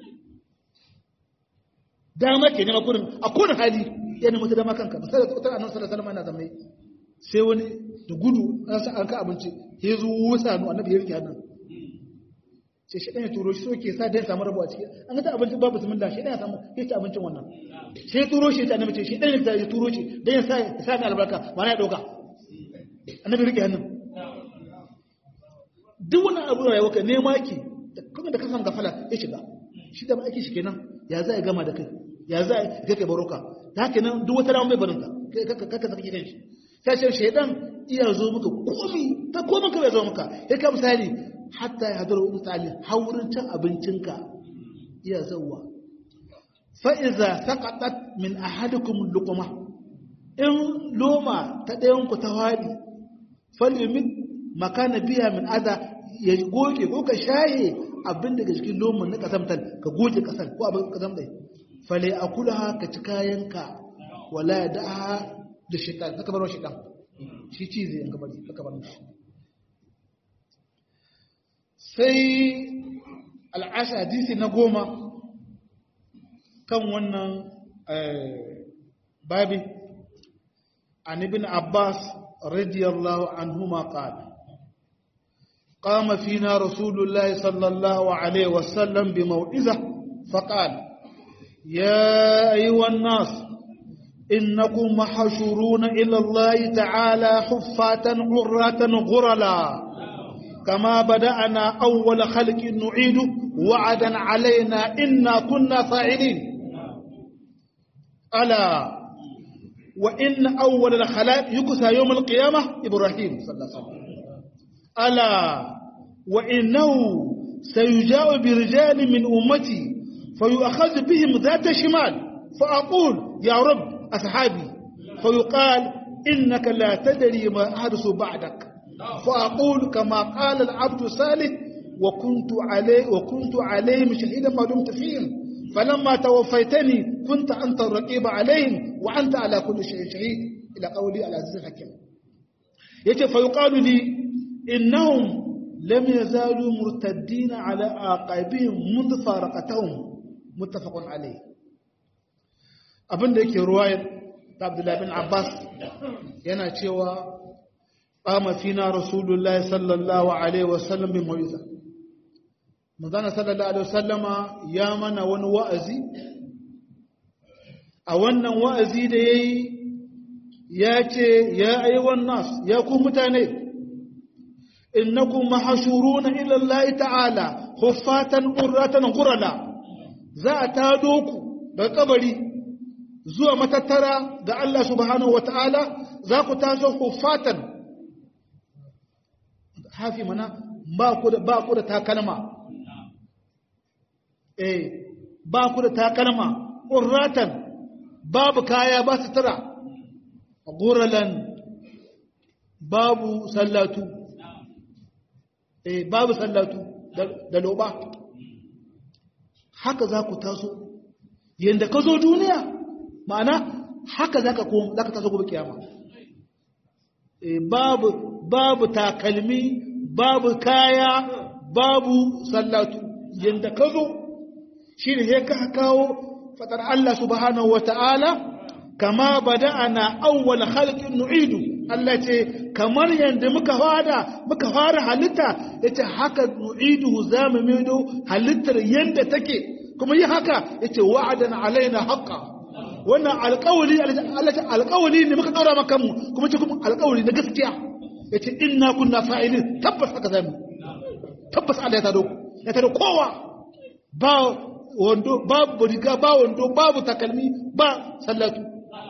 dama ke nema kurin a kowane hali ya nema ta dama kanka misali ta annabi sallallahu alaihi wasallam yana zamai sai wani da gudu an sa an ka abinci ya zo wusa nu annabi ya rike hannun sai shi ɗan ya turo shi soke sa dan samu rabuwa ciki an ga ta abinci babu bismillah shi ɗan ya samu ya ci abincin wannan sai ya turo shi ta annabi ce shi ɗan ya turo shi dan ya sa ya sa ni albarka ma ya dauka annabi rike hannun duk wani abu da ya waka nema ki kuma da kasan gafala ya shiga shi da aiki shi kenan ya za ya gama da kai ya za ya kai baroka ta haka nan duk wata dama mai barinka kaka saka gidan shi ta ce shaidan iya zo maka komi ta komin ka bai zo maka ya ka misali hatta ya hadar wani misali haurin cin abincinka iya zauwa fa'iza saƙaɗat min ahadikum lukuma in loma ta ɗayanku ta waɗi falimin makana biya min ada ya goge ko ka shaye abin daga cikin loman na ƙasamtar ka goge ƙasar ko abin ƙasam ɗai fale a kula ka ci kayanka wala ya da'a da shaitan ka bar shaitan shi ci zai yanka bari ka bar shi sai al'asha hadisi na goma kan wannan babi an ibn abbas radiyallahu anhuma qala قام فينا رسول الله صلى الله عليه وسلم بموعظة فقال يا أيها الناس إنكم محشورون إلى الله تعالى حفاة عراة غرلا كما بدأنا أول خلق نعيد وعدا علينا إنا كنا فاعلين ألا وإن أول الخلائق يكسى يوم القيامة إبراهيم صلى الله عليه وسلم ألا وإنه سيجاء برجال من أمتي فيؤخذ بهم ذات شمال فأقول يا رب أصحابي فيقال إنك لا تدري ما أحدث بعدك فأقول كما قال العبد صالح وكنت عليه وكنت عليهم شهيدا ما دمت فيهم فلما توفيتني كنت أنت الرقيب عليهم وأنت على كل شيء شهيد إلى قولي العزيز الحكيم يتي فيقال لي إنهم لم يزالوا مرتدين على عقابهم منذ فارقتهم متفق عليه abin da yake ruwayar ta abdullahi bin abbas yana cewa ƙama fina rasulullah sallallahu alaihi wasallam bin mawiza mazana sallallahu alaihi wasallama ya mana wani wa'azi a wannan wa'azi da ya yi ya ce ya aiwan nas ya ku mutane innakum mahashuruna ila Allah ta'ala huffatan qurratan qurala za a tado ku daga kabari zuwa matattara ga Allah subhanahu wata'ala za ku taso huffatan hafi mana ba ku da ba ku da takalma eh ba ku da takalma qurratan babu kaya ba sutura guralan babu sallatu eh babu sallatu da loba haka za ku taso yanda ka zo duniya ma'ana haka za ka za ka taso gobe kiyama eh babu babu takalmi babu kaya babu sallatu yanda ka zo shine sai ka kawo fatar Allah subhanahu wata'ala kama bada'ana awwal khalqin nu'idu Allah ce kamar yanda muka fara muka fara halitta yace haka nu'idu zamu maido halittar yanda take kuma yi haka yace wa'adan alaina haqqan wannan alƙawari Allah ce alƙawari ne muka daura maka mu kuma ce kuma alƙawari na gaskiya yace inna kunna fa'ilin tabbas haka zamu tabbas Allah ya tado ya tare kowa ba wando babu riga ba wando babu takalmi ba sallatu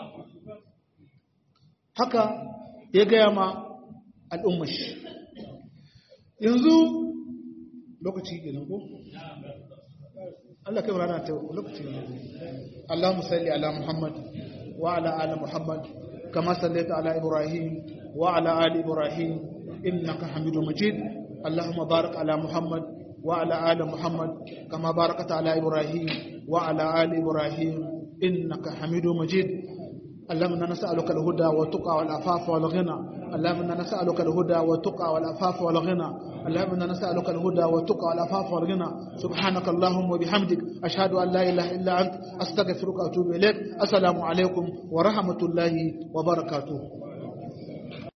haka ya gaya ma al'ummashi yanzu lokaci kenan ko Allah kai rana ta lokaci ne Allahumma salli ala Muhammad wa ala ali Muhammad kama sallaita ala Ibrahim wa ala ali Ibrahim innaka Hamidum Majid Allahumma barik ala Muhammad wa ala ali Muhammad kama barakta ala Ibrahim wa ala ali Ibrahim innaka Hamidum Majid اللهم انا نسالك الهدى والتقى والعفاف والغنى اللهم انا نسالك الهدى والتقى والعفاف والغنى اللهم انا نسالك الهدى والتقى والعفاف والغنى سبحانك اللهم وبحمدك اشهد ان لا اله الا انت استغفرك واتوب اليك السلام عليكم ورحمه الله وبركاته